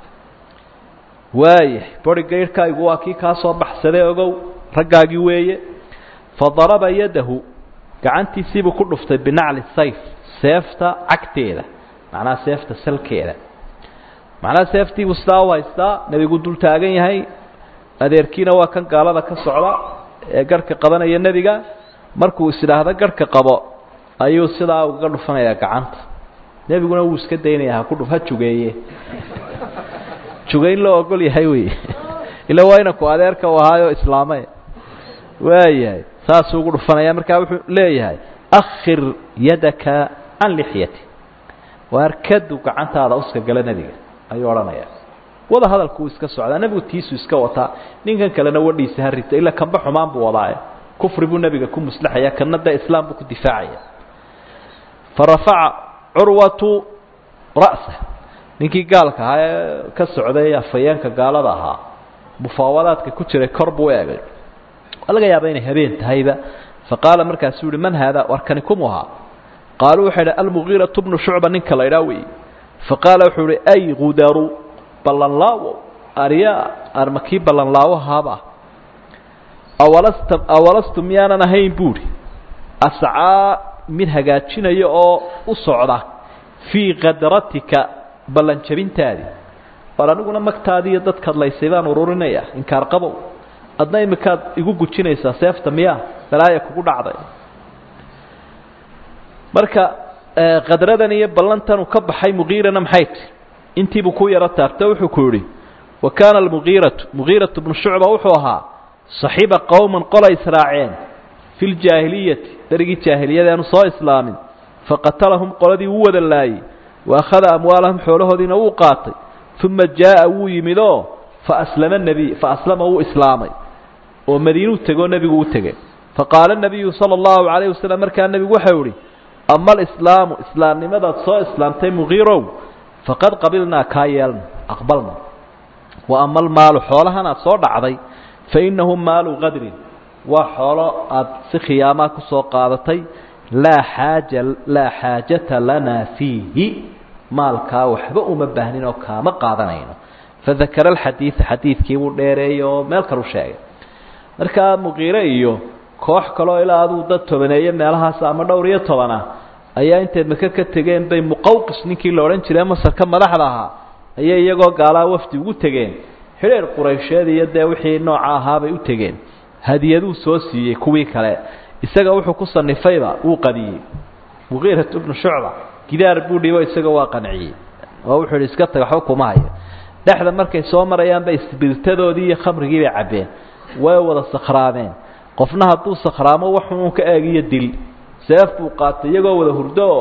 waaya bori gayrhkaygu waa kii kaa soo baxsaday ogow raggaagii weeye fadaraba yadahu gacantiisiibuu ku dhuftay binacli sayf seefta cagteeda macnaha seefta salkeeda macnaha seeftiibuu sidaa u haystaa nebigu dul taagan yahay adeerkiina waa kan gaalada ka socda ee garhka qabanaya nebiga markuu is idhaahdo garhka qabo ayuu sidaa ugaga dhufanayaa gacanta nebiguna wuu iska daynaya ha ku dhuf ha jugeeye jugayn loo ogol yahay wey ila waa inanku adeerka u ahaayo islaame waayahay saasuu ugu dhufanaya markaa wuxuu leeyahay akhir yadaka can lixyati waar kadu gacantaada uska gala nebiga ayuu odhanaya wada hadalku uu iska socdaa nebigu tiisu iska wataa ninkan kalena wadhiisa ha rita ilaa kanba xumaan buu wadaaye kufri buu nebiga ku muslaxaya kana de islaam buu ku difaacaya farafaca curwatu ra'sa ninkii gaalka ahaa ee ka socday afayeenka gaalada ahaa mufaawadaadka ku jiray kor buu u eegay waa laga yaaba inay habeen tahayba faqaala markaasuu yihi man haada warkani kumu ahaa qaaluu waxay idhi almugiiratu bnu shucba ninka la idhaa weeye faqaala wuxuu ihi ay gudaru ballanlaawo aryaa armakii ballanlaawahaaba awalasta awalastu miyaanan ahayn buuhi ascaa mid hagaajinaya oo u socda fii kadratika ballanjabintaadii war aniguna magtaadii iyo dadkaad laysay baan ururinaya inkaar qabow adna imikaad igu gujinaysaa seefta miyaa balaaya kugu dhacday marka kadradan iyo ballantanuu ka baxay mugiirana maxay ti intiibuu ku yaro taabta wuxuu ku yidhi wa kaana almugiiratu mugiiratu bnu shucba wuxuu ahaa saxiiba qowman qolay israaceen fi ljaahiliyati berigii jaahiliyadaanu soo islaamin faqatalahum qoladii wuu wada laayey wa akhada amwaalahum xoolahoodiina wuu qaatay uma jaa'a wuu yimid oo faaslama nebiy faaslama wuu islaamay oo madiinuu tegoo nebigu u tegey faqaala nabiyu sala allahu calayh wasalam markaa nebigu waxau ihi ama alislaamu islaamnimadaad soo islaamtay mugiirow faqad qabilnaa kaa yeelna aqbalna wa ama almaalu xoolahan aad soo dhacday fa innahu maalu qadrin waa xoolo aad si khiyaamaa ku soo qaadatay laa xaaja laa xaajata lanaa fiihi maalkaa waxba uma baahnin oo kaama qaadanayno fadakara alxadiida xadiidkii buu dheereeyey oo meel kalu sheegay markaa muqiire iyo koox kaloo ilaa aduu dad tobaneeye meelahaas ama dhowr iyo tobana ayaa intay maka ka tegeen bay muqawqis ninkii la odhan jiray masarka madaxda ahaa ayay iyagoo gaalaa wafdi ugu tegeen xidheer quraysheed iyo dee wixii nooca ahaabay u tegeen hadiyaduu soo siiyey kuwii kale isaga wuxuu ku sanifayba wuu qadiyey muqiirat bnu shucba gidaar buu dhibo isaga waa qanciyey oo wuxuu ihi iska tag waxba kuma hayo dhexda markay soo marayaanba isbirtadoodii iyo khamrigii bay cabbeen way wada sakhraameen qofna hadduu sakhraamo waxuun ka eegiyo dil seef buu qaatay iyagoo wada hurdo oo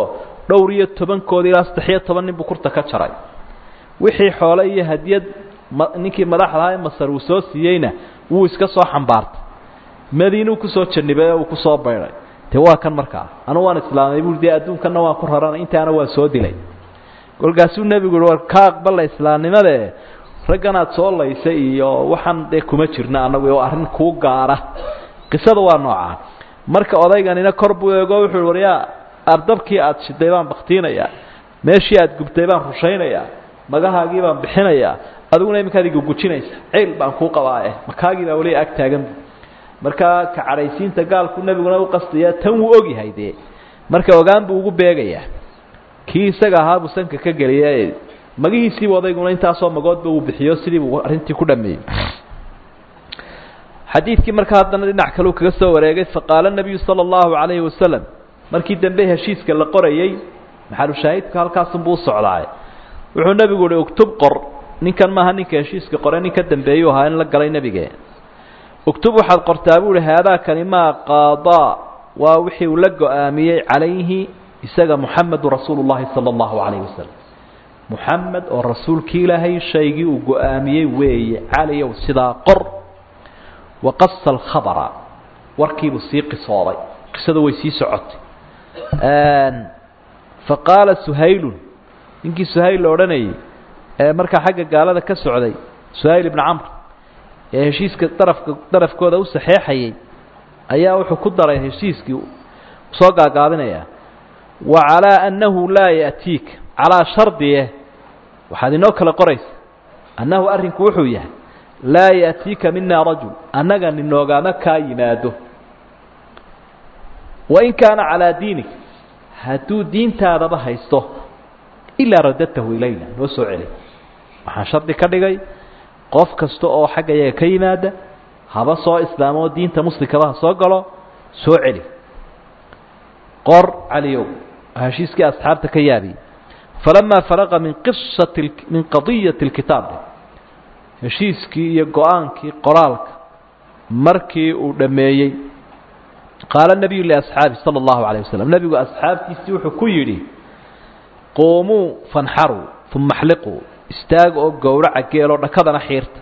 dhowr iyo tobankoodi ilaa saddex iyo toban nin buu kurta ka jaray wixii xoole iyo hadiyad ninkii madaxdahaa ee masar uu soo siiyeyna wuu iska soo xambaartay madiinuu kusoo janibay oo uu kusoo baydhay de waa kan markaa anugu waan islaamay bui dee adduunkanna waan ku raranay intaana waa soo dilay kolkaasuu nebigu uhi war ka aqbala islaamnimadae raggan aad soo laysay iyo waxaan dee kuma jirna annagu oo arrin kuu gaara qisada waa noocaa marka odayganina kor buu eego wuxuu waryaa ardabkii aad shiday baan baktiinayaa meeshii aad gubtay baan rushaynayaa magahaagii baan bixinayaa adiguna iminkaad igugujinaysa ceyl baan kuu qabaae makaagii baa weli ag taagan markaa ka cadhaysiinta gaalku nebiguna u qastaya tan wuu ogyahay dee marka ogaan buu ugu beegayaa kii isaga ahaa buu sanka ka geliya magihiisiibu odayguna intaasoo magoodba uu bixiyo sidii buu arrintii ku dhameeyey xadiidkii markaa haddana dhinac kaleu kaga soo wareegay faqaala nabiyu sala allahu calayhi wasalam markii dambe heshiiska la qorayey maxalushaahidku halkaasunbuu u socdaay wuxuu nebigu uhi uktub qor ninkan maaha ninka heshiiska qore nin ka dambeeyuu ahaa in la galay nebige uktub waxaad qortaa buu uhi haadaakani maa qaadaa waa wixii uu la go-aamiyey calayhi isaga muxamedu rasuulu llahi sala allahu calayhi wasalam muxamed oo rasuulkii ilaahay shaygii uu go-aamiyey weeye caliyow sidaa qor waqasa alkhabara warkiibuu sii qisooday qisadu way sii socotay faqaala suhaylun ninkii suhayl la odhanayay ee markaa xagga gaalada ka socday suhayl ibnu camr ee heshiiska darafka darafkooda u saxeexayay ayaa wuxuu ku daray heshiiskii soo gaagaabinayaa wa calaa annahu laa ya'tiik calaa shardiye waxaad inoo kala qoraysa annahu arrinku wuxuu yahay laa ya'tiika mina rajul annaga ninoogaama kaa yimaado wain kaana calaa diinik hadduu diintaadaba haysto ilaa radadtahu ilayna noo soo celi waxaan shardi ka dhigay qof kasta oo xagga yaga ka yimaada haba soo islaamo oo diinta muslimkaba ha soo galo soo celi qor caliyow heshiiskii asxaabta ka yaabiyey falamaa faraqa min qisati min qadiyati اlkitaab heshiiskii iyo go-aankii qoraalka markii uu dhammeeyey qaala nabiyu liasxaabi sala allahu calayh wasalam nebigu asxaabtiisii wuxuu ku yidhi quumuu fanxaruu uma axliquu istaag oo gowraca geeloo dhakadana xiirta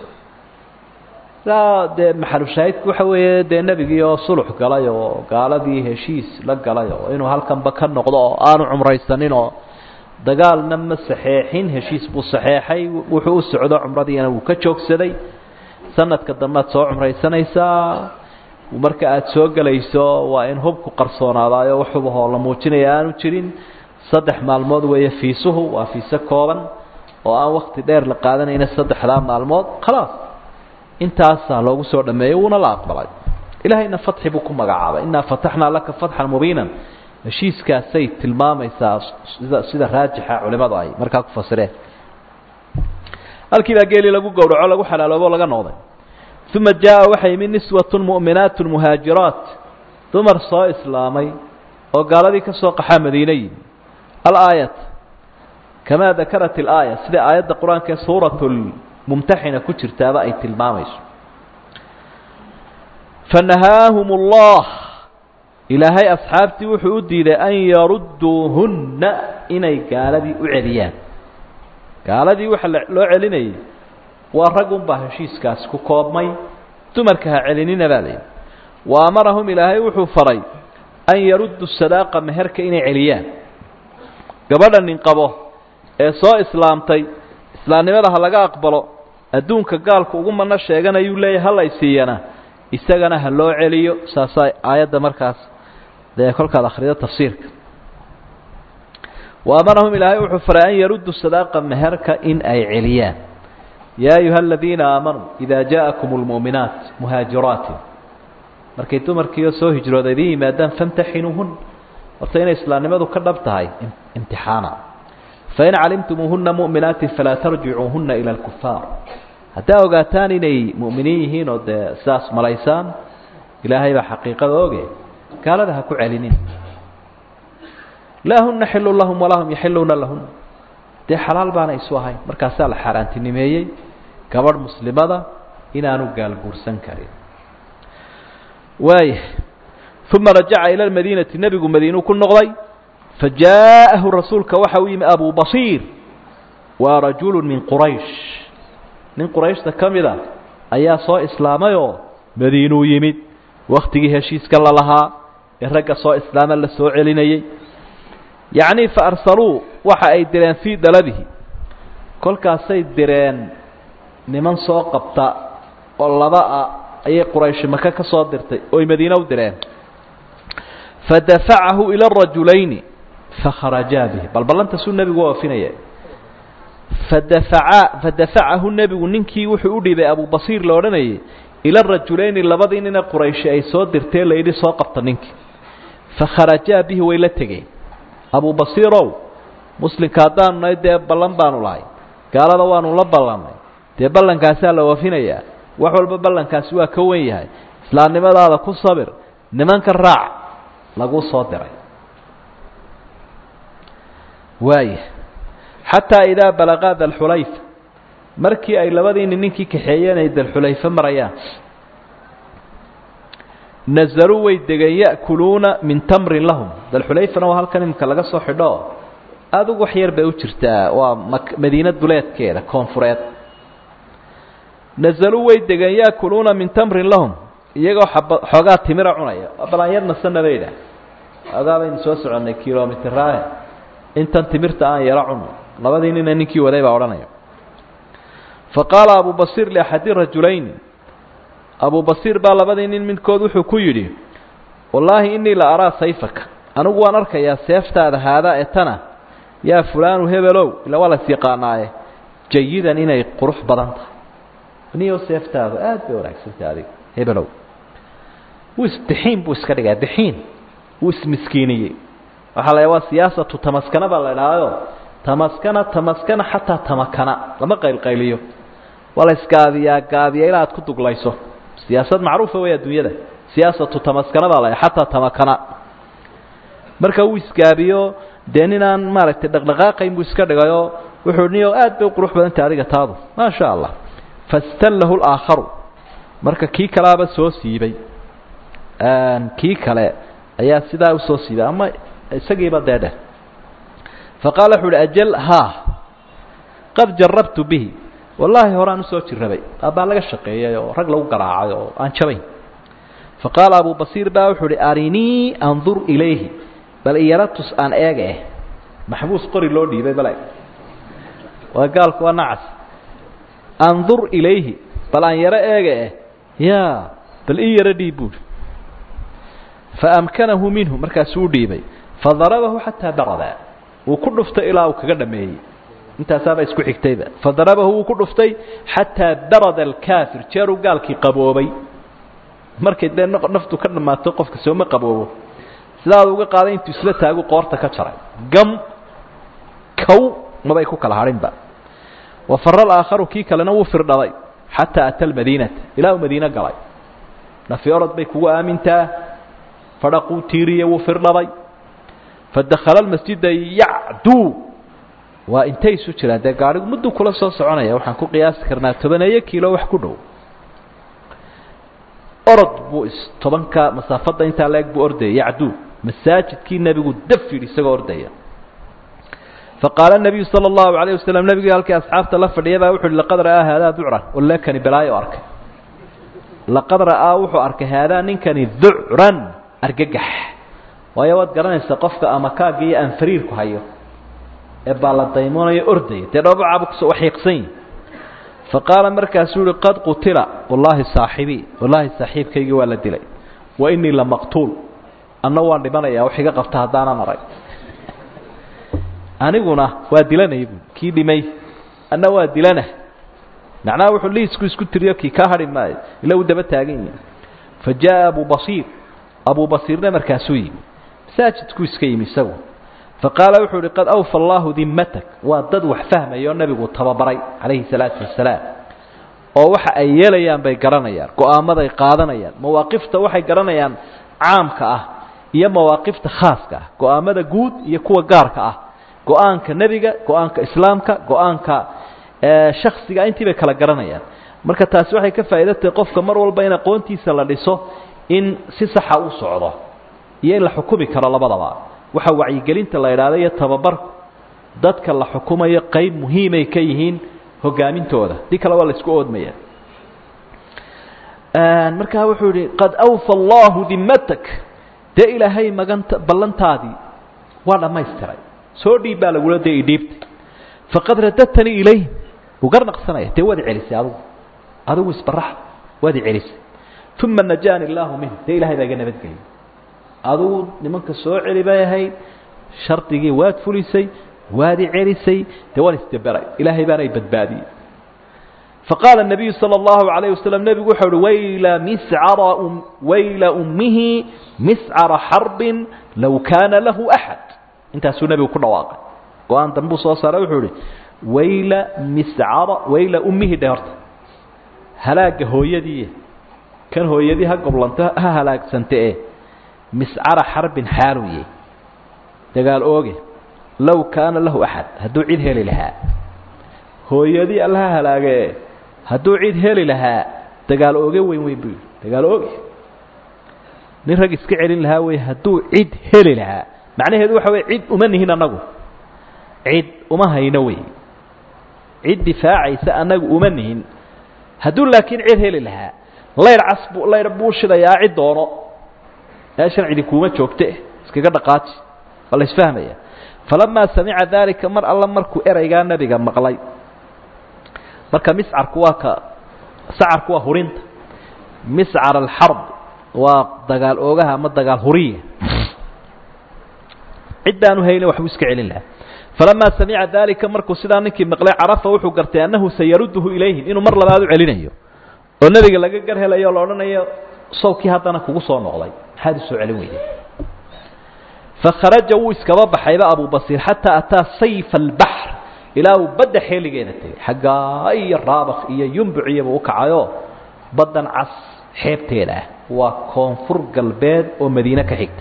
ilaa dee maxalushaahidku waxa weeye dee nebigii oo sulux galay oo gaaladii heshiis la galay oo inuu halkanba ka noqdo oo aanu cumraysanin oo dagaalna ma saxeexin heshiis buu saxeexay wuxuu u socdo cumradiina wuu ka joogsaday sanadka dambead soo cumraysanaysaa marka aada soo gelayso waa in hubku qarsoonaadaayo waxubahoo la muujinaya aanu jirin saddex maalmood weeye fiisuhu waa fiise kooban oo aan wakti dheer la qaadanayna saddexdaa maalmood khalaas intaasaa loogu soo dhameeyey wuuna la aqbalay ilaahayna fatxi buu ku magacaabay innaa fataxnaa laka fatxan mubiinan heshiiskaasay tilmaamaysaa sida sida raajixa culimadu ay markaa ku fasireen halkii baa geelii lagu gowraco lagu xalaaloobo laga noqday uma jaa waxay yimid niswatun mu'minaat muhaajiraat dumar soo islaamay oo gaaladii ka soo qaxaa madiine yimi alaayat kamaa dakarat ilaaya sida aayadda qur-aanka ee suurat mumtaxina ku jirtaaba ay tilmaamayso fanahaahum allah ilaahay asxaabtii wuxuu u diiday an yarudduuhunna inay gaaladii u celiyaan gaaladii waxa loo celinayay waa rag unbaa heshiiskaasi ku koobmay dumarka ha celinina baa layidhi wa amarahum ilaahay wuxuu faray an yaruddu sadaaqa meherka inay celiyaan gabadha nin qabo ee soo islaamtay islaamnimada ha laga aqbalo adduunka gaalku ugu mano sheeganayuu leeyahy halay siiyana isagana ha loo celiyo saasaa aayadda markaas dee kolkaad akhrido tafsiirka wa amarahum ilaahay wuxuu faray an yaruddu sadaaqa meherka in ay celiyaan yaa ayuha aladiina aamanuu idaa jaءakum اlmu'minaat muhaajiraatin markay dumarkiioo soo hijrooda idin yimaadaan famtaxinuuhun horta inay islaamnimadu ka dhab tahay imtixaana fain calimtumuuhuna mu'minaatin falaa tarjicuuhuna ila اlkufaar haddaa ogaataan inay mu'miniin yihiin oo dee sidaas malaysaan ilaahay baa xaqiiqada oge gaalada ha ku celinin laa huna xilu lahum walaa hum yaxiluuna lahun dee xalaal baana isu ahayn markaasaa la xaaraantinimeeyey gabadh muslimada inaanu gaalguursan karin waaya uma rajaca ila lmadiinati nebigu madiinuu ku noqday fajaa'ahu rasuulka waxa u yimi abu basiir waa rajulu min quraysh nin qurayshta ka mid a ayaa soo islaamayoo madiinuu yimid wakhtigii heshiiska la lahaa ee ragga soo islaama la soo celinayey yacnii fa arsaluu waxa ay direen fii daladihi kolkaasay direen niman soo qabta oo laba ah ayay qurayshi maka ka soo dirtay ooy madiine u direen fadafacahu ila arajulayni fakharajaa bihi bal ballantaasuu nebigu oofinaya fadafaca fadafacahu nebigu ninkii wuxuu u dhiibay abubasiir la odhanayay ila rajulayni labadii nina qurayshi ay soo dirtee layidhi soo qabta ninkii fakharajaa bihi way la tegeen abubasiirow muslimka haddaanu nahay dee ballan baanu lahay gaalada waanu la ballannay dee ballankaasaa la oofinayaa wax walba ballankaasi waa ka wen yahay islaamnimadaada ku sabir nimanka raac laguu soo diray waaya xataa idaa balaqaa dalxulayfa markii ay labadiini ninkii kaxeeyeen ay dalxulayfe marayaan nazaluu way degeen ya'kuluuna min tamrin lahum dalxulayfana waa halkan imika laga soo xidho adugu wax yar bay u jirtaa waa madiina duleedkeeda koonfureed nazaluu way degeen ya'kuluuna min tamrin lahum iyagoo xaba xoogaa timira cunaya balaan yar nasana bay idhaah xoogaa baynu soo soconnay kilomitraahe intan timirta aan yaro cuno labadii nina ninkii waday baa odhanaya fa qaala abu basiir liaxadi rajulayni abu basiir baa labadii nin midkood wuxuu ku yidhi wallaahi innii la araa sayfaka anigu waan arkayaa seeftaada haadaa ee tana yaa fulaanu hebelow ila waa las yaqaanaaye jayidan inay qurux badan tahay niyo seeftaadu aad bay wanaagsantahay adiga hebelow wuu isdixiin buu iska dhigaa dixiin wuu ismiskiiniyey waxaa la waa siyaasatu tamaskana baa la idhaahayo tamaskana tamaskana xataa tamakana lama qaylqayliyo waa la isgaadiyaa gaadiya ilaa aad ku duglayso siyaasad macruufa wey adduunyada siyaasatu tamaskana baa la xataa tamakana marka uu isgaabiyo dee ninaan maaragtay dhaqdhaqaaqayn buu iska dhigayo wuxuu niyo aad bay u qurux badantay adiga taadu maa sha allah fastallahu laakharu marka kii kalaaba soo siibay kii kale ayaa sidaa usoo siibay ama isagiiba dee dheh faqaala wuxu uhi ajal haa qad jarabtu bihi wallaahi horaan usoo jirrabay abbaa laga shaqeeyay oo rag lagu garaacay oo aan jabayn faqaala abu basiir baa wuxuu uhi arinii andur ilayhi bal iyaratus aan eega eh maxbuus qori loo dhiibay bale waa gaalku waa nacas andur ilayhi bal aan yaro eega eh ya bal ii yaro dhiib buuhi faamkanahu minhu markaasuu u dhiibay fadarabahu xataa barada wuu ku dhuftay ilaa uu kaga dhameeyey intaasaaba isku xigtayba fadarabahu wuu ku dhuftay xataa barada alkaafir jeeruu gaalkii qaboobay markay dee naftu ka dhammaato qofka sooma qaboobo sidaad uga qaaday intuu isla taagu qoorta ka jaray gam kow mabay ku kala hadhinba wafara alaakharu kii kalena wuu firdhaday xataa ata almadiinata ilaa uu madiine galay nafi orod bay kugu aamintaa fadhaquu tiiriye wuu firdhaday fadakhala almasjida yacduu waa intay isu jiraan dee gaadhigu mudduu kula soo soconaya waxaan ku qiyaasi karnaa tobaneeyo kiilo wax ku dhow orod buu is tobanka masaafadda intaa la-eg buu ordaya yacduu masaajidkii nebigu daf yidhi isagoo ordaya faqaala nabiyu sala allahu alayh wasalam nebigii halkii asxaabta la fadhiya baa wuxu uhi laqad ra'aa haadaa ducran wallekani balaayo arkay laqad ra'aa wuxuu arkay haadaa ninkani ducran argagax waayo waad garanaysaa qofka ama kaagga iyo aan fariirku hayo ee baa la daymoonayo ordaya dee dhoobacabu kusoo waxiiqsan yihi faqaala markaasuu uhi qad qutila wallaahi saaxibii wallaahi saaxiibkaygii waa la dilay wa innii la maqtuul anna waan dhimanaya wax iga qabta haddaanan arag aniguna waa dilanaya buui kii dhimay anna waa dilana macnaha wuxuu liisku isku tiriyo kii kaa hadhi maayo ila uu daba taagan yihi fa jaa abu basiir abu basiirna markaasuu yimi masaajidkuu iska yimi isagu faqaala wuxuu uhi qad awfa allahu dimatak waa dad wax fahmaya oo nebigu tababaray calayhi salaatu wasalaam oo waxa ay yeelayaan bay garanayaan go-aamaday qaadanayaan mawaaqifta waxay garanayaan caamka ah iyo mawaaqifta khaaska ah go-aamada guud iyo kuwa gaarka ah go-aanka nebiga go-aanka islaamka go-aanka shaksiga intii bay kala garanayaan marka taasi waxay ka faa'iida tahay qofka mar walba in aqoontiisa la dhiso in si saxa u socdo iyo in la xukumi karo labadaba waxa wacyigelinta la idhaahda iyo tababarku dadka la xukumayo qayb muhiimay ka yihiin hogaamintooda dii kale waa la isku oodmaya markaa wuxuu yihi qad awfa allahu dimatak dee ilaahay maganta ballantaadii waa dhammaystiray soo dhiib baa lagula dee idhiibtay faqad radadtanii ilayhim wuu garnaqsanaya dee waad celisay adugu adigu isbaraxda waad celisay uma najaani illaahu minhu dee ilahay baa iga nabadgeliyay adigu nimanka soo celi bay ahayd shardigii waad fulisay waad i celisay dee waan isdaberay ilaahay baana i badbaadiyey faqaala الnabiyu salى اllahu عalayه waslm nebigu wuxuu uhi wayla miscara wayla ummihi miscara xarbin low kaana lahu axad intaasuu nebigu ku dhawaaqay go-aan dambuu soo saaray wuxuu ihi wayla miscara wayla ummihi dhe horta halaaga hooyadii kan hooyadii ha goblanto ha halaagsante e miscara xarbin xaaluye dagaal ooge low kaana lahu axad hadduu cid heli lahaa hooyadii alla ha halaage hadduu cid heli lahaa dagaal ooge weyn weyn buu yidhi dagaal ooge nin rag iska celin lahaa wey hadduu cid heli lahaa macnaheedu waxa wey cid uma nihin annagu cid uma hayno wey cid difaacaysa annagu uma nihin hadduu laakiin cid heli lahaa layr cas bu layr buu shidayaa cid doono meeshan cidi kuuma joogte iskaga dhaqaaji waa la isfahmaya falamaa samica daalika mar alla markuu ereygaa nebiga maqlay marka miscarku waa ka sacarku waa hurinta miscar alxarb waa dagaal oogaha ama dagaal huriya ciddaanu haynin waxbuu iska celin lahaa falamaa samica daalika markuu sidaa ninkii maqlay carafa wuxuu gartay annahu sayarudduhu ilayhim inuu mar labaad u celinayo oo nebiga laga gar helayo o la odhanayo sawkii haddana kugu soo noqday maxaad usoo celin weyday fakharaja wuu iskaba baxayba abubasiir xataa ataa sayfa albaxr ilaa uu badda xeeligeeda tegay xaggaa iyo raabakh iyo yumbuciyaba u kacayoo baddan cas xeebteeda ah waa koonfur galbeed oo madiine ka xigta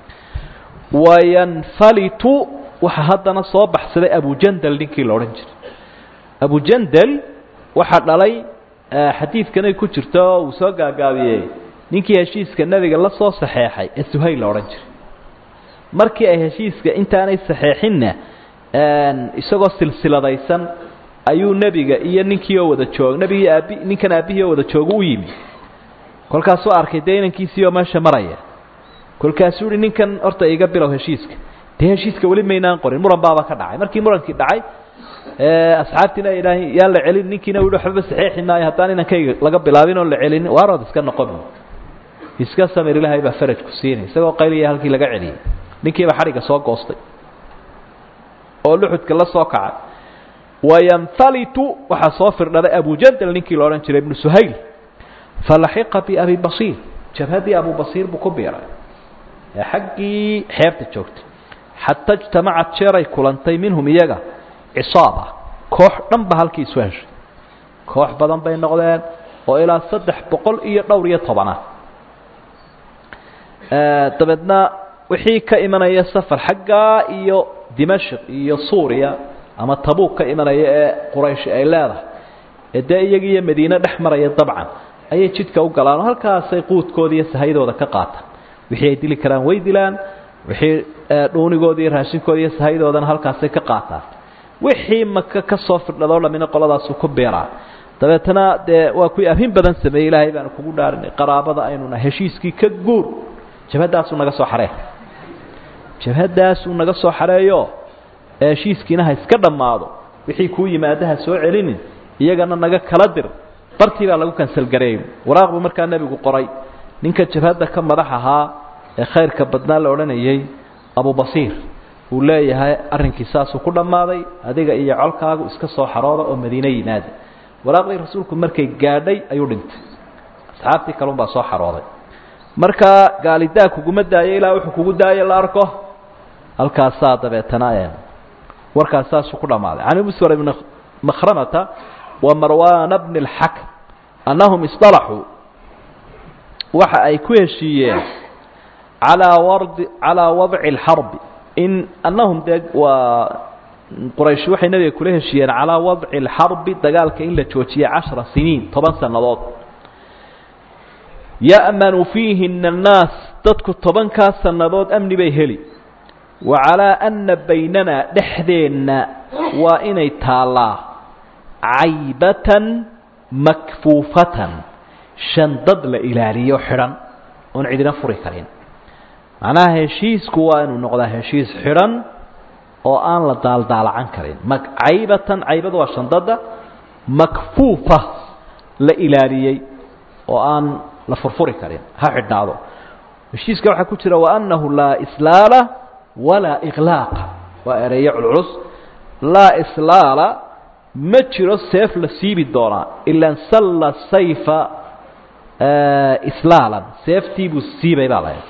wayanfalitu waxaa haddana soo baxsaday abujandal ninkii la odhan jiray abujandal waxaa dhalay xadiidkanay ku jirto oo uu soo gaagaabiyey ninkii heshiiska nebiga la soo saxeexay ee suhayl la odhan jiray markii ay heshiiska intaanay saxeexinna isagoo silsiladaysan ayuu nebiga iyo ninkii oo wada joog nebigii aabi ninkan aabbihii oo wada jooga u yimi kolkaasuu arkay dee inankiisii oo meesha maraya kolkaasuu yihi ninkan horta iga bilow heshiiska dee heshiiska weli maynaan qorin muran baaba ka dhacay markii murankii dhacay asxaabtiina ay idhaahin yaan la celin ninkiina u waxbaba saxeexi maayo haddaan inankayga laga bilaabin oon la celinin waarood iska noqon iska samir ilaahay baa faraj ku siinay isagoo qayliya halkii laga celiyey ninkiiba xadhigga soo goostay oo luxudka la soo kacay wayanfalitu waxaa soo firdhaday abujandal ninkii la odhan jiray ibnu suhayl falaxiqa biabi basiir jabhaddii abu basiir buu ku biiray ee xaggii xeebta joogtay xata ijtamacat jeeray kulantay minhum iyaga cisaaba koox dhan ba halkii isu heshay koox badan bay noqdeen oo ilaa saddex boqol iyo dhowr iyo tobana dabeedna wixii ka imanaya safar xaggaa iyo dimashq iyo suuriya ama tabuuk ka imanaya ee quraysh ay leedahay ee dee iyaga iyo madiine dhex maraya dabcan ayay jidka u galaan oo halkaasay quudkooda iyo sahaydooda ka qaataan wixii ay dili karaan way dilaan wixii dhuunigooda iyo raashinkooda iyo sahaydoodana halkaasay ka qaataan wixii maka ka soo firdhadoo dhamina qoladaasu ku biiraa dabeetana dee waa kuwii arrin badan sameeyey ilaahay baanu kugu dhaarinay qaraabada aynuna heshiiskii ka guur jabhaddaasuu naga soo xaree jabhaddaasuu naga soo xareeyo ee heshiiskiina ha iska dhammaado wixii kuu yimaada ha soo celinin iyagana naga kala dir bartii baa lagu kansalgareeyey waraaq buu markaa nebigu qoray ninka jabhadda ka madax ahaa ee khayrka badnaa la odhanayay abubasiir uu leeyahay arrinkii saasuu ku dhammaaday adiga iyo colkaagu iska soo xarooda oo madiine yimaada waraaqdii rasuulku markay gaadhay ayuu dhintay asxaabtii kalunbaa soo xarooday markaa gaalidaa kuguma daayo ilaa wuxuu kugu daayo la arko halkaasaa dabeetana warkaas saasuu ku dhammaaday can muswar ibni makhramata wa marwaana bni اlxakm annahum isطalaxuu waxa ay ku heshiiyeen calaa wardi calaa wadci اlxarbi in annahum dee waa quraysh waxay nabiga kula heshiiyeen calaa wadci اlxarbi dagaalka in la joojiye cashara siniin toban sannadood ya'manu fiihina annaas dadku tobankaa sannadood amni bay heli wa calaa anna baynanaa dhexdeenna waa inay taallaa caybatan makfuufatan shandad la ilaaliyo xidhan oon cidina furi karin macnaha heshiisku waa inuu noqdaa heshiis xidhan oo aan la daaldaalacan karin caybatan caybadu waa shandada makfuufa la ilaaliyey oo aan la furfuri karin ha xidhnaado heshiiska waxaa ku jira waanahu laa islaala walaa iqlaaqa waa ereeyo culculus laa islaala ma jiro seef la siibi doonaa ilan salla sayfa islaalan seeftii buu siibay baa lahayd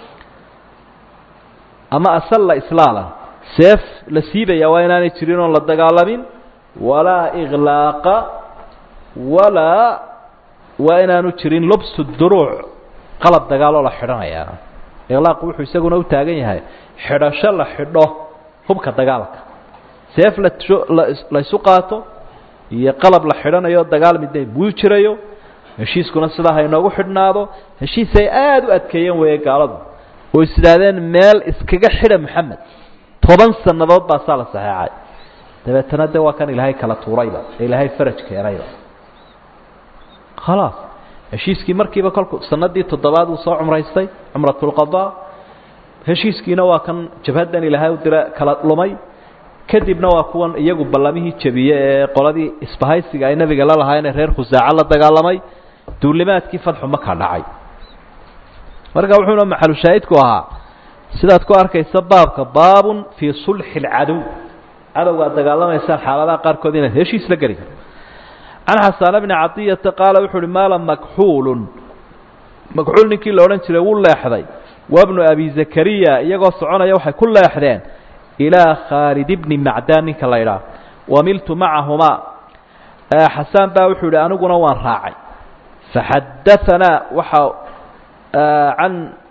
ama asalla islaalan seef la siibaya waa inaanay jirin oon la dagaalamin walaa iqlaaqa walaa waa inaanu jirin lubsu duruuc qalab dagaaloo la xidhanayaa iqlaaqu wuxuu isaguna u taagan yahay xidhasho la xidho hubka dagaalka seef la la isu qaato iyo qalab la xidhanayo dagaal midna buu jirayo heshiiskuna sidaa ha inoogu xidhnaado heshiisay aada u adkeeyeen weeye gaaladu oo is idhaahdeen meel iskaga xidha maxamed toban sannadood baa saa la saxeexay dabeetana de waa kan ilaahay kala tuurayba ee ilaahay faraj keenayba khalaas heshiiskii markiiba kolku sanadii toddobaad uu soo cumraystay cumratulqadaa heshiiskiina waa kan jabhaddan ilaahay u dira kala lumay kadibna waa kuwan iyagu ballamihii jabiye ee qoladii isbahaysiga ay nabiga la lahaayeen ee reer khusaaco la dagaalamay duulimaadkii fadxu maka dhacay marka wuxuuna maxalushaahidku ahaa sidaad ku arkaysa baabka baabun fii sulxi اlcadow cadowga ad dagaalamaysaan xaaladaha qaarkood inaad heshiis la geli karto can xasana bni cadiyata qaala wuxu uhi maala makxuulun makxuul ninkii la odhan jiray wuu leexday wabnu abi zakariya iyagoo soconaya waxay ku leexdeen ilaa khaalid bni macdaan ninka la idhaah wamiltu macahumaa xasaan baa wuxuu yihi aniguna waan raacay faxadaanaa waxa an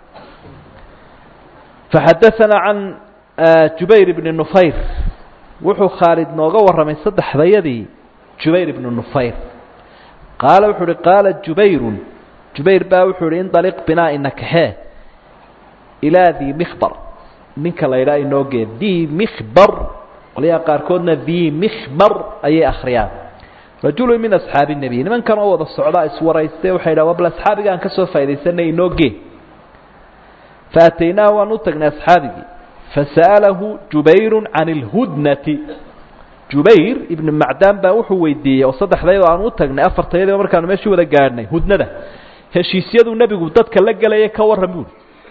faxadaanaa can jubayr bni nufayr wuxuu khaalid nooga warramay saddexdayadii jubayr ibnu nufayr qaala wuxuu uhi qaala jubayrun jubayr baa wuxuu ihi indaliq binaa inakaxee ilaa dii mikhbar ninka la yidhaha inooge dii mikhbar qolyaha qaarkoodna dii mikhbar ayay akhriyaan rajulu min asxaabi nebiy nimankan oo wada socdaa iswaraystay waxay yidhaha wabal asxaabiga aan ka soo faa'idaysanay inooge faataynaahu waan u tagnay asxaabigii fasa'alahu jubayru can اlhudnati jubayr ibnu macdaan baa wuxuu weydiiyey oo saddexdayadoo aan u tagnay afartayadoo markaanu meeshii wada gaadhnay hudnada heshiisyaduu nebigu dadka la gelaya ka warran buuri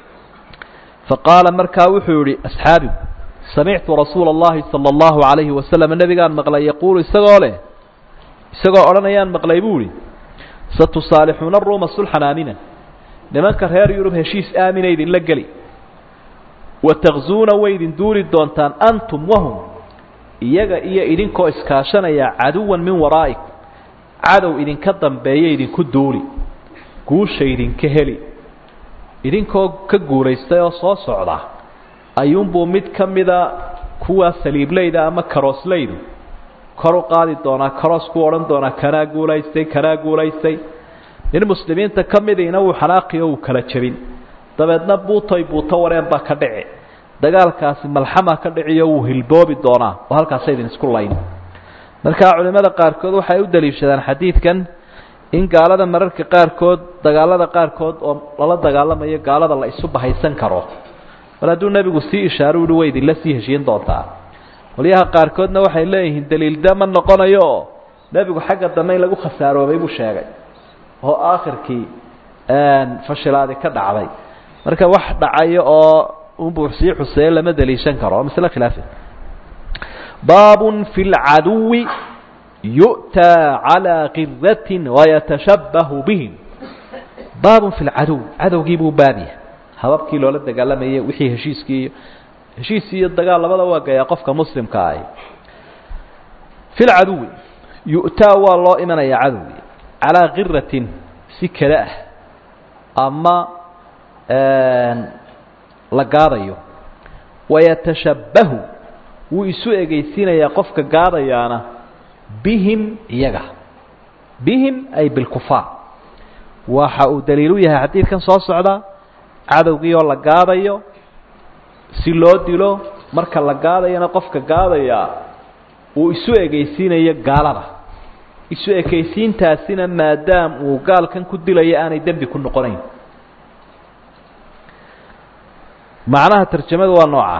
faqaala markaa wuxuu yihi asxaabigu samictu rasuula اllahi salى اllahu عalayhi wasalam nebigaan maqlay yaquulu isagoo leh isagoo odhanayaan maqlay buu ihi satusaalixuuna ruuma sulxan aaminan nimanka reer yurub heshiis aamina idinla geli watakzuuna way idin duuli doontaan antum wahum iyaga iyo idinkoo iskaashanaya caduwan min waraa'ikum cadow idinka dambeeya idinku duuli guusha idinka heli idinkoo ka guulaystay oo soo socda ayuunbuu mid ka mida kuwa saliiblayda ama karooslaydu kor u qaadi doonaa karoos ku odhan doonaa kanaa guulaystay kanaa guulaystay nin muslimiinta ka midiina wuu xanaaqiyo wuu kala jebin dabeedna buutoy buuto wareen baa ka dhici dagaalkaasi malxama ka dhiciyo wuu hilboobi doonaa oo halkaasa idin isku layn marka culimmada qaarkood waxay u daliishadaan xadiidkan in gaalada mararka qaarkood dagaalada qaarkood oo lala dagaalamayo gaalada la isu bahaysan karo mar hadduu nebigu sii ishaaro uhi way idinla sii heshiin doontaa qolyaha qaarkoodna waxay leeyihiin daliilda ma noqonayo oo nebigu xagga dambe in lagu khasaaroobay buu sheegay oo aakhirkii fashilaadi ka dhacday marka wax dhacayo oo unbuu sii xuseeye lama daliishan karo masle khilaafi baabun fi lcaduwi yu'taa calىa kiratin wayatashabbahu bihim baabun fi lcaduw cadowgii buu baabya hababkii loola dagaalamayay wixii heshiiskii iyo heshiis iyo dagaal labada waa gayaa qofka muslimka ahi fi lcaduwi yu'taa waa loo imanayaa cadowgii calaa kiratin si kale ah ama la gaadayo wayatashabbahu wuu isu egeysiinayaa qofka gaadayaana bihim iyaga bihim ay bilkufaar waxa uu daliilu yahay xadiidkan soo socda cadowgii oo la gaadayo si loo dilo marka la gaadayana qofka gaadayaa uu isu egeysiinayo gaalada isu ekaysiintaasina maadaam uu gaalkan ku dilayo aanay dembi ku noqonayn macnaha tarjamada waa noocaa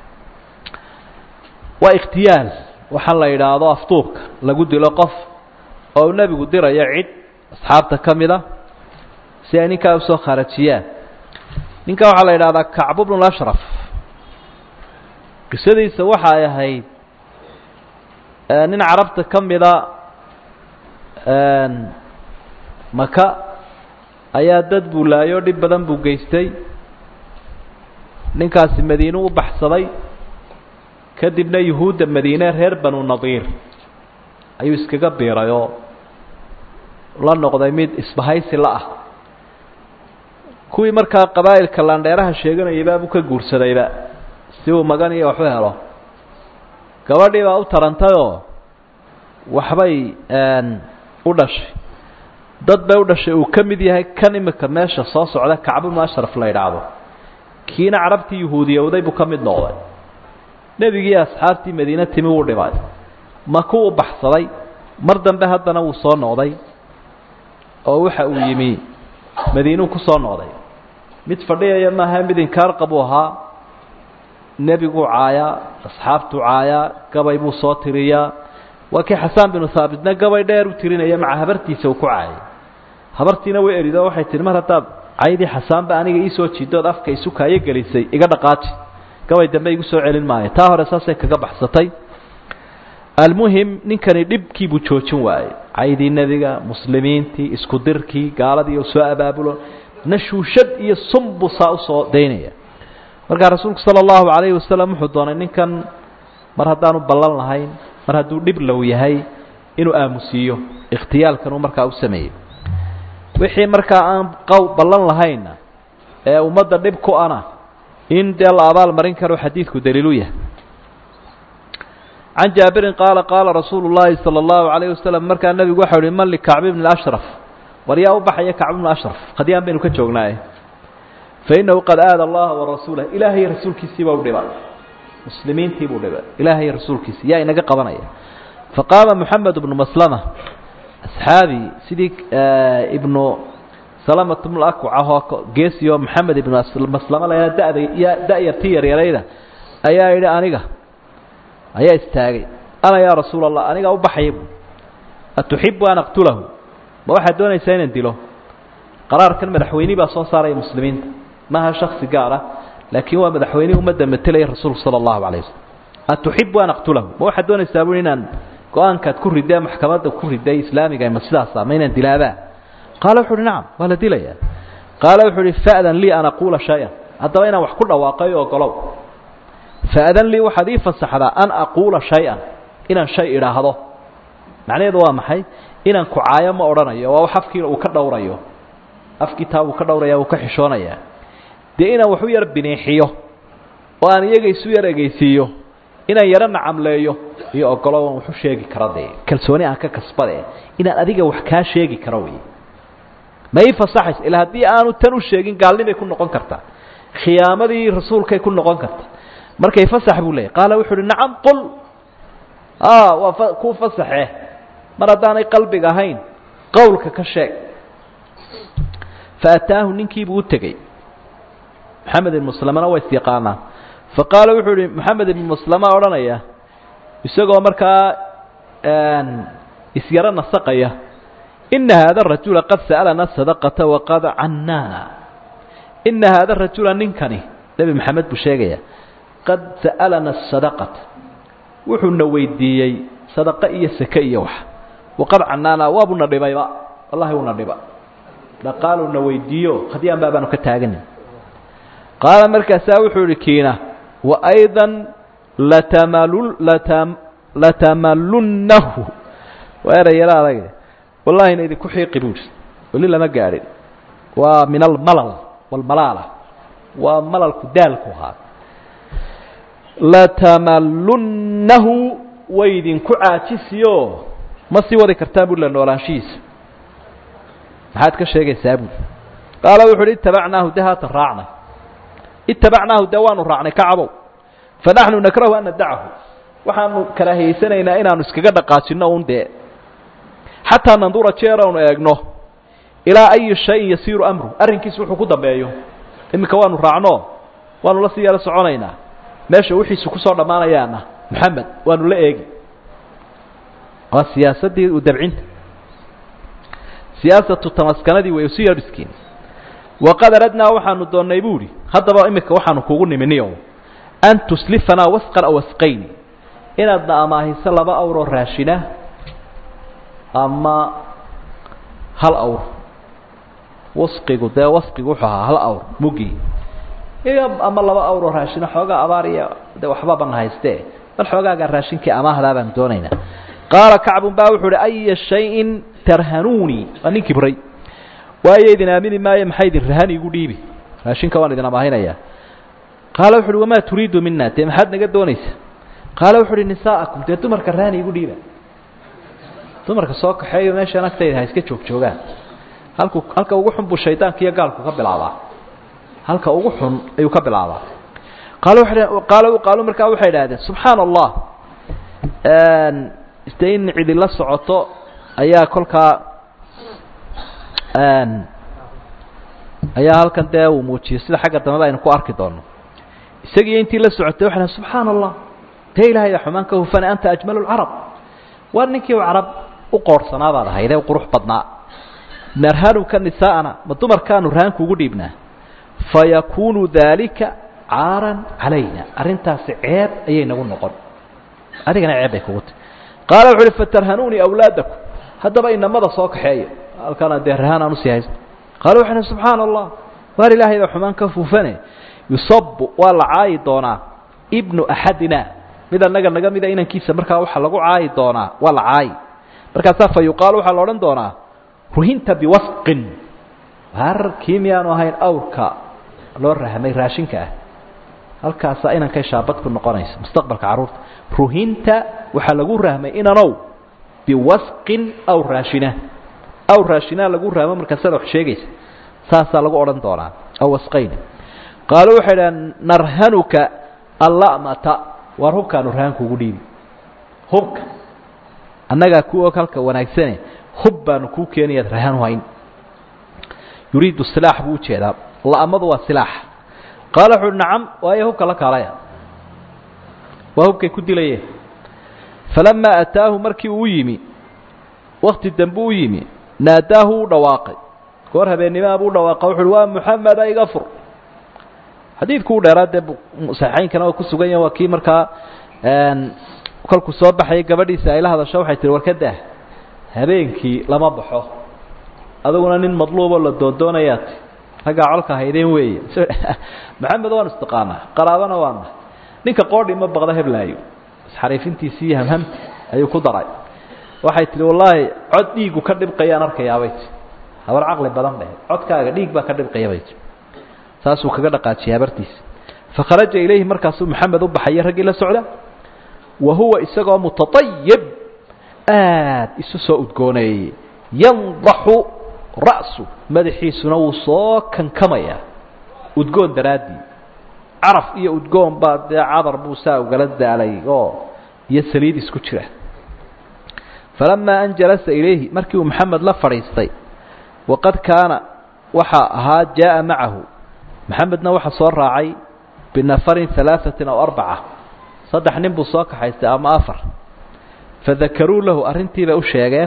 waa ikhtiyaal waxaa la yidhaahdo aftuubka lagu dilo qof oo uu nebigu dirayo cid asxaabta ka mid a si ay ninkaa usoo kharajiyaan ninka waxaa la yidhahdaa kacbu bnu lashraf qisadiisa waxa ay ahayd nin carabta ka mida maka ayaa dad buu laayoo dhib badan buu geystay ninkaasi madiine u baxsaday kadibna yuhuudda madiine reer banu nadiir ayuu iskaga biiray oo la noqday mid isbahaysi la ah kuwii markaa qabaa'ilka laandheeraha sheeganayayba buu ka guursadayba si uu magan iyo waxu helo gabadhii baa u tarantayoo waxbay u dhashay dad bay u dhashay uu ka mid yahay kan imika meesha soo socda kacbubnu ashraf la yidhaahdo kiina carabtii yuhuudiyowday buu ka mid noqday nebigii asxaabtii madiine timi wuu dhibay maku u baxsaday mar dambe haddana wuu soo noqday oo waxa uu yimi madiinuu ku soo noqday mid fadhiyaya maaha mid inkaar qabuu ahaa nebiguu caayaa asxaabtuu caayaa gabay buu soo tiriyaa waa kii xasaan binu haabitna gabay dheer u tirinaya maca habartiisa uu ku caayay habartiina way erido waxay tihi mar haddaad caydii xasaanba aniga iisoo jiidood afka isukaayo gelisay iga dhaqaaji gabay dambe igu soo celin maayo taa hore saasay kaga baxsatay almuhim ninkani dhibkiibuu joojin waayey caydii nebiga muslimiintii isku dirkii gaaladii u soo abaabulo nashuushad iyo sun buu saa usoo daynaya markaa rasuulku sala allahu calayhi wasalam wuxuu doonay ninkan mar haddaanu ballan lahayn mar hadduu dhib low yahay inuu aamusiiyo ikhtiyaalkan uu markaa u sameeyey wixii markaa aan qow ballan lahaynna ee ummadda dhib ku ana in dee la abaal marin karo xadiidku daliilu yahay can jaabirin qaala qaala rasuulu llaahi sala allahu calayhi wasalam markaa nebigu waxau uhi man likacbi bni ashraf war yaa u baxaya kacbi bnu ashraf hadyaan baynu ka joognaaye fa innahu qad aada allaha warasuulah ilaahay rasuulkiisiibaa u dhibay muslimiintii buu dhibay ilaahay rasuulkiisi yaa inaga qabanaya faqaama moxamed bnu maslama asxaabi sidii ibnu salamat bnu akwac ahoo geesiyo moxamed ibnu maslama la dada da-yartii yaryarayda ayaa yidhi aniga ayaa istaagay ana yaa rasuula allah anigaa u baxaya bu atuxibu an aqtulahu ma waxaad doonaysaa inaan dilo qaraarkan madaxweyne baa soo saaraya muslimiinta maaha shaksi gaar ah laakiin waa madaxweynihii ummadda matelaya rasuulku sala allahu calayh wasalam atuxibu an aqtulahu ma waxaad doonaysaa bui inaan go-aankaad ku ridee maxkamadda ku riday islaamiga ma sidaasa ma inaan dilaabaa qaala wuxu uhi nacam waa la dilayaa qaala wuxuu uhi fa'dan lii an aquula shay-an haddaba inaan wax ku dhawaaqay ogolow fa'dan lii waxaad ii fasaxdaa an aquula shay-an inaan shay idhaahdo macnaheedu waa maxay inaan ku caayo ma odhanayo waa wax afkiina uu ka dhowrayo afkii taa uu ka dhowraya uu ka xishoonayaa dee inaan wax u yar biniixiyo oo aan iyaga isu yar egeysiiyo inaan yaro nacamleeyo iyo ogolo aan waxu sheegi karo dee kalsooni aan ka kasbade inaan adiga wax kaa sheegi karo wey ma ii fasaxays ilaa haddii aanu tan u sheegin gaalnimay ku noqon kartaa khiyaamadii rasuulkay ku noqon karta markay fasax buu leeyay qaala wuxu uhi nacam qul waa kuu fasaxe mar haddaanay qalbiga ahayn qowlka ka sheeg faataahu ninkiibuu u tegey maxamed ibn muslamana waa isyaqaanaa faqaala wuxuu ihi maxamed ibn muslama odhanaya isagoo markaa isyaro nasaqaya ina haada rajula qad sa'alana sadaqata waqad cannaana ina haada rajula ninkani nebi maxamed buu sheegaya qad sa'alana sadaqata wuxuuna weydiiyey sadaqo iyo sake iyo wax waqad cannaana waabuna dhibayba wallahi uuna dhiba dhaqaaluna weydiiyo hadyaan baabaanu ka taagani qaala markaasaa wuxuu ihi kiina waayda latamalu latamalunnahu waa eray yaro adag wallahina idinku xiiqi buu ihi weli lama gaadhin waa min almalal walmalaala waa malalku daalku ahaa latamalunnahu way idinku caajisiyo ma sii wadi kartaan bui la noolaanshihiisa maxaad ka sheegaysaa buui qaala wuxu uhi itabacnaahu de haatan raacnay itabacnaahu de waanu raacnay kacabow fanaxnu nakrahu an nadacahu waxaanu karaahiyeysanaynaa inaanu iskaga dhaqaajino un dee xataa nandura jeer aanu eegno ilaa ayi shayin yasiiru amru arrinkiisa wuxuu ku dambeeyo iminka waanu raacno waanu la sii yaro soconaynaa meesha wixiisu kusoo dhammaanayaana moxamed waanu la eegi waa siyaasaddii u dabcinta siyaasatu tamaskanadii way usi yadhiskiin waqad aradnaa waxaanu doonnay bu idhi haddaba iminka waxaanu kugu niminiyo an tuslifanaa wasqan aw wasqayni inaadna amaahiso laba awroo raashina ama hal awr wasqigu dee wasqigu wuxuu ahaa hal awr muggii iyo ama laba awroo raashina xoogaa abaar iyo de waxbabana hayste bal xoogaagaa raashinkii amaahdaa baan doonaynaa qaala kacbun baa wuxuu uhi aya shayin tarhanuunii waa nin kibray waayo idin aamini maayo maxay idin rahan igu dhiibi raashinka waan idin amaahinayaa qaala wuxu uhi wamaa turiidu mina dee maxaad naga doonaysa qaala wuxu uhi nisaa'akum dee dumarka rahan igu dhiiba dumarka soo kaxeeyo meeshaan agtayda ha iska joog joogaan halku halka ugu xun buu shaydaanka iyo gaalku ka bilaabaa halka ugu xun ayuu ka bilaabaa qaal qaal qaalu markaa waxay idhahdeen subxaana allah de in cidi la socoto ayaa kolkaa ayaa halkan dee uu muujiyey sida xagga dambeba aynu ku arki doono isagiiyo intii la socotay waxay dhahen subxaana allah dee ilahay xumaan ka hufane anta ajmalu lcarab waa ninkii carab u qoorhsanaa baad ahaydee qurux badnaa narhanuka nisaa'ana ma dumarkaanu rahanku ugu dhiibnaa fayakuunu daalika caaran calayna arrintaasi ceeb ayay nagu noqon adigana ceeb bay kugu tahy qaala wuxu uhi fatarhanuunii awlaadakum haddaba inamada soo kaxeeya halkana dee rahaan aan usii haysto qaala waxay uhi subxaana allah waar ilaahay baa xumaan ka fufane yusabu waa la caayi doonaa ibnu axadina mid annaga naga mida inankiisa markaa waxaa lagu caayi doonaa waa la caayi markaasaa fa yuqaalu waxaa la odhan doonaa ruhinta biwasqin har kii miyaanu ahayn awrka loo rahmay raashinka ah halkaasaa inankay shaabad ku noqonaysa mustaqbalka carruurta ruhinta waxaa lagu rahmay inanow biwasqin aw raashina aw raashinaa lagu rahmo markaasaad wax sheegaysa saasaa lagu odhan doonaa aw wasqayn qaalu waxay dhahan narhanuka allamata waar hubkaanu rahanku ugu dhiibi hubka annagaa ku og halka wanaagsane hub baanu kuu keenayaad rahan hayn yuriidu silaax buu ujeedaa la'amadu waa silaax qaala wuxu uhi nacam waayo hubka la kaalaya waa hubkay ku dilayeen falamaa ataahu markii uu yimi wakti dambe u yimi naadaahu u dhawaaqay goor habeennimaa buu dhawaaqa wuxu uhi waa muxameda iga fur xadiidku u dheeraa dee saxeixaynkana waa ku sugan yaha waa kii markaa kolkuu soo baxayay gabadhiisa ay la hadasho waxay tihi war ka daah habeenkii lama baxo aduguna nin madluuboo la doondoonayaat raggaa colka haydeen weeye maxamed waan istiqaanaa qaraabana waana ninka qoodhi ma baqda heblaayo isxariifintiisii iyo hamhamti ayuu ku daray waxay tihi wallaahi cod dhiigu ka dhibqayaan arkayaabay ti habar caqli badan dheh codkaaga dhiig baa ka dhibqayabay ti saasuu kaga dhaqaajiyay habartiisa fakharaja ilayhi markaasuu maxamed u baxaya raggii la socda wa huwa isagoo mutaayib aad isu soo udgooneeyey yandaxu ra'su madaxiisuna wuu soo kankamaya udgoon daraaddii caraf iyo udgoon baa dee cadar buu saa ugala daalay oo iyo saliid isku jira falamaa an jalasa ilayhi markii uu maxamed la fadhiistay waqad kaana waxaa ahaa jaaءa macahu maxamedna waxaa soo raacay binafarin alaaثatin aw arbaca saddex nin buu soo kaxaystay ama afar fadakaruu lahu arrintii bay u sheegeen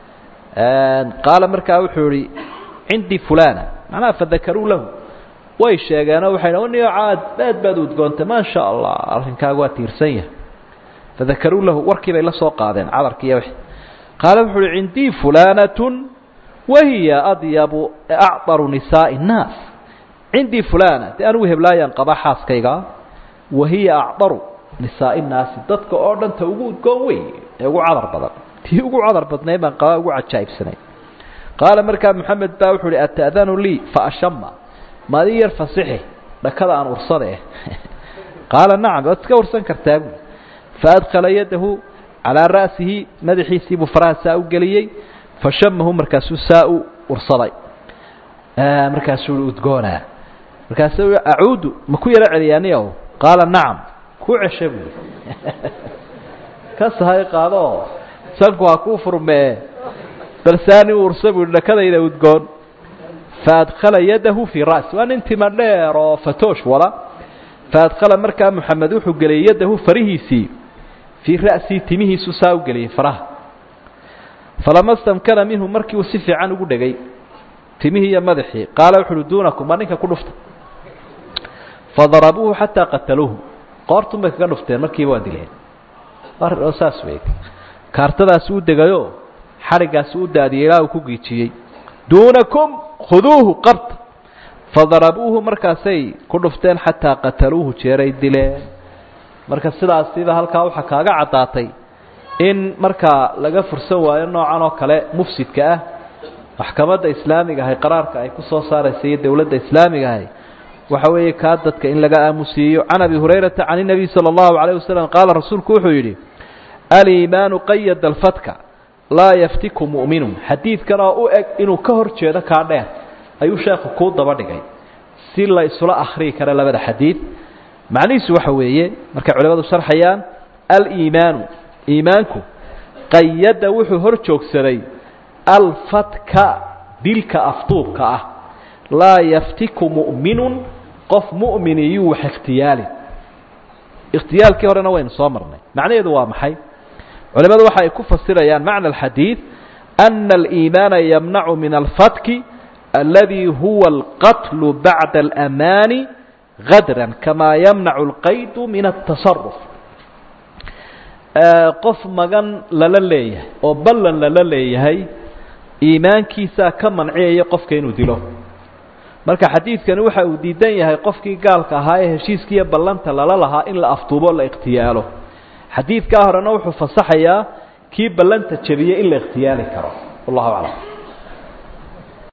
qaala markaa wuxuu ihi cindii fulana macnaha fadakaruu lahu way sheegeenoo waxay dh niyo caad aad baad udgoontay maa sha allah arrinkaaga waa tiirsan yahay fadakaruu lahu warkii bay la soo qaadeen cadarki iyo wixii qaala wuxuu uhi cindii fulanatun wahiya adyabu acdaru nisaa'i الnaas cindii fulana dee anigu heblaayaan qaba xaaskayga wahiya acdaru nisaa'i nnaasi dadka oo dhan ta ugu udgoon wey ee ugu cadar badan tii ugu cadar badnay baan qabaa ugu cajaa'ibsanay qaala markaa moxamed baa wuxuu uhi ata'danu lii faashama maadi yar fasixi dhakada aan ursada eh qaala nacam waad iska ursan kartaa buui faadkhala yadahu calaa ra'sihi madaxiisii buu faraha saa u geliyey fashamahu markaasuu saa u ursaday markaasuu i udgoonaa markaasuu acuudu ma ku yaro celiyaaniyow qaala nacam ku cesha buui ka sahay qaadoo sanku ha kuu furmee balsaani uursa buui dhakadayda udgoon faadkhala yadahu fii ra'si waa nin tima dheer oo fatoosh wada faadkhala markaa moxamed wuxuu geliyay yadahu farihiisii fii ra'sii timihiisu saa u geliyey faraha falama stamkana minhu markii uu si fiican ugu dhegay timihii iyo madaxii qaala wuxu uhi duunakum waa ninka ku dhufta fadarabuuhu xataa qataluuhu qoortun bay kaga dhufteen markiiba waa dileen oo saas wey kaartadaasi u degayo xadhiggaasi u daadiyey ilaa uu ku giijiyey duunakum khuduuhu qabta fadarabuuhu markaasay ku dhufteen xataa qataluuhu jeeray dileen marka sidaasiba halkaa waxaa kaaga caddaatay in markaa laga fursan waayo noocan oo kale mufsidka ah maxkamadda islaamiga ahay qaraarka ay ku soo saaraysa iyo dowladda islaamiga ahay waxa weeye kaa dadka in laga aamusiiyo can abi hurayrata can الnabiy salى اllahu عalيه waslm qaala rasuulku wuxuu yidhi aliimaanu qayada alfatka laa yaftiku mu'minun xadiidkan oo u eg inuu ka hor jeedo kaa dheer ayuu sheekhu kuu daba dhigay si la isula akhriyi kara labada xadiid macnihiisu waxa weeye markay culimadu sharxayaan aliimaanu iimaanku qayada wuxuu hor joogsaday alfatka dilka afduubka ah laa yaftiku mu'minun qof mu'mini yuu wax ikhtiyaali ikhtiyaalkii horena waynu soo marnay macnaheedu waa maxay culimadu waxa ay ku fasirayaan macna alxadiid ana aliimaana yamnacu min alfatki aladi huwa alqatlu bacda alamaani gadran kamaa yamnacu alqaydu min altasaruf qof magan lala leeyahay oo ballan lala leeyahay iimaankiisaa ka manciyaya qofka inuu dilo marka xadiidkani waxa uu diidan yahay qofkii gaalka ahaa ee heshiiskiiyo ballanta lala lahaa in la aftuubo la ikhtiyaalo xadiidkaa horena wuxuu fasaxayaa kii ballanta jebiyey in la ikhtiyaali karo wallahu aclam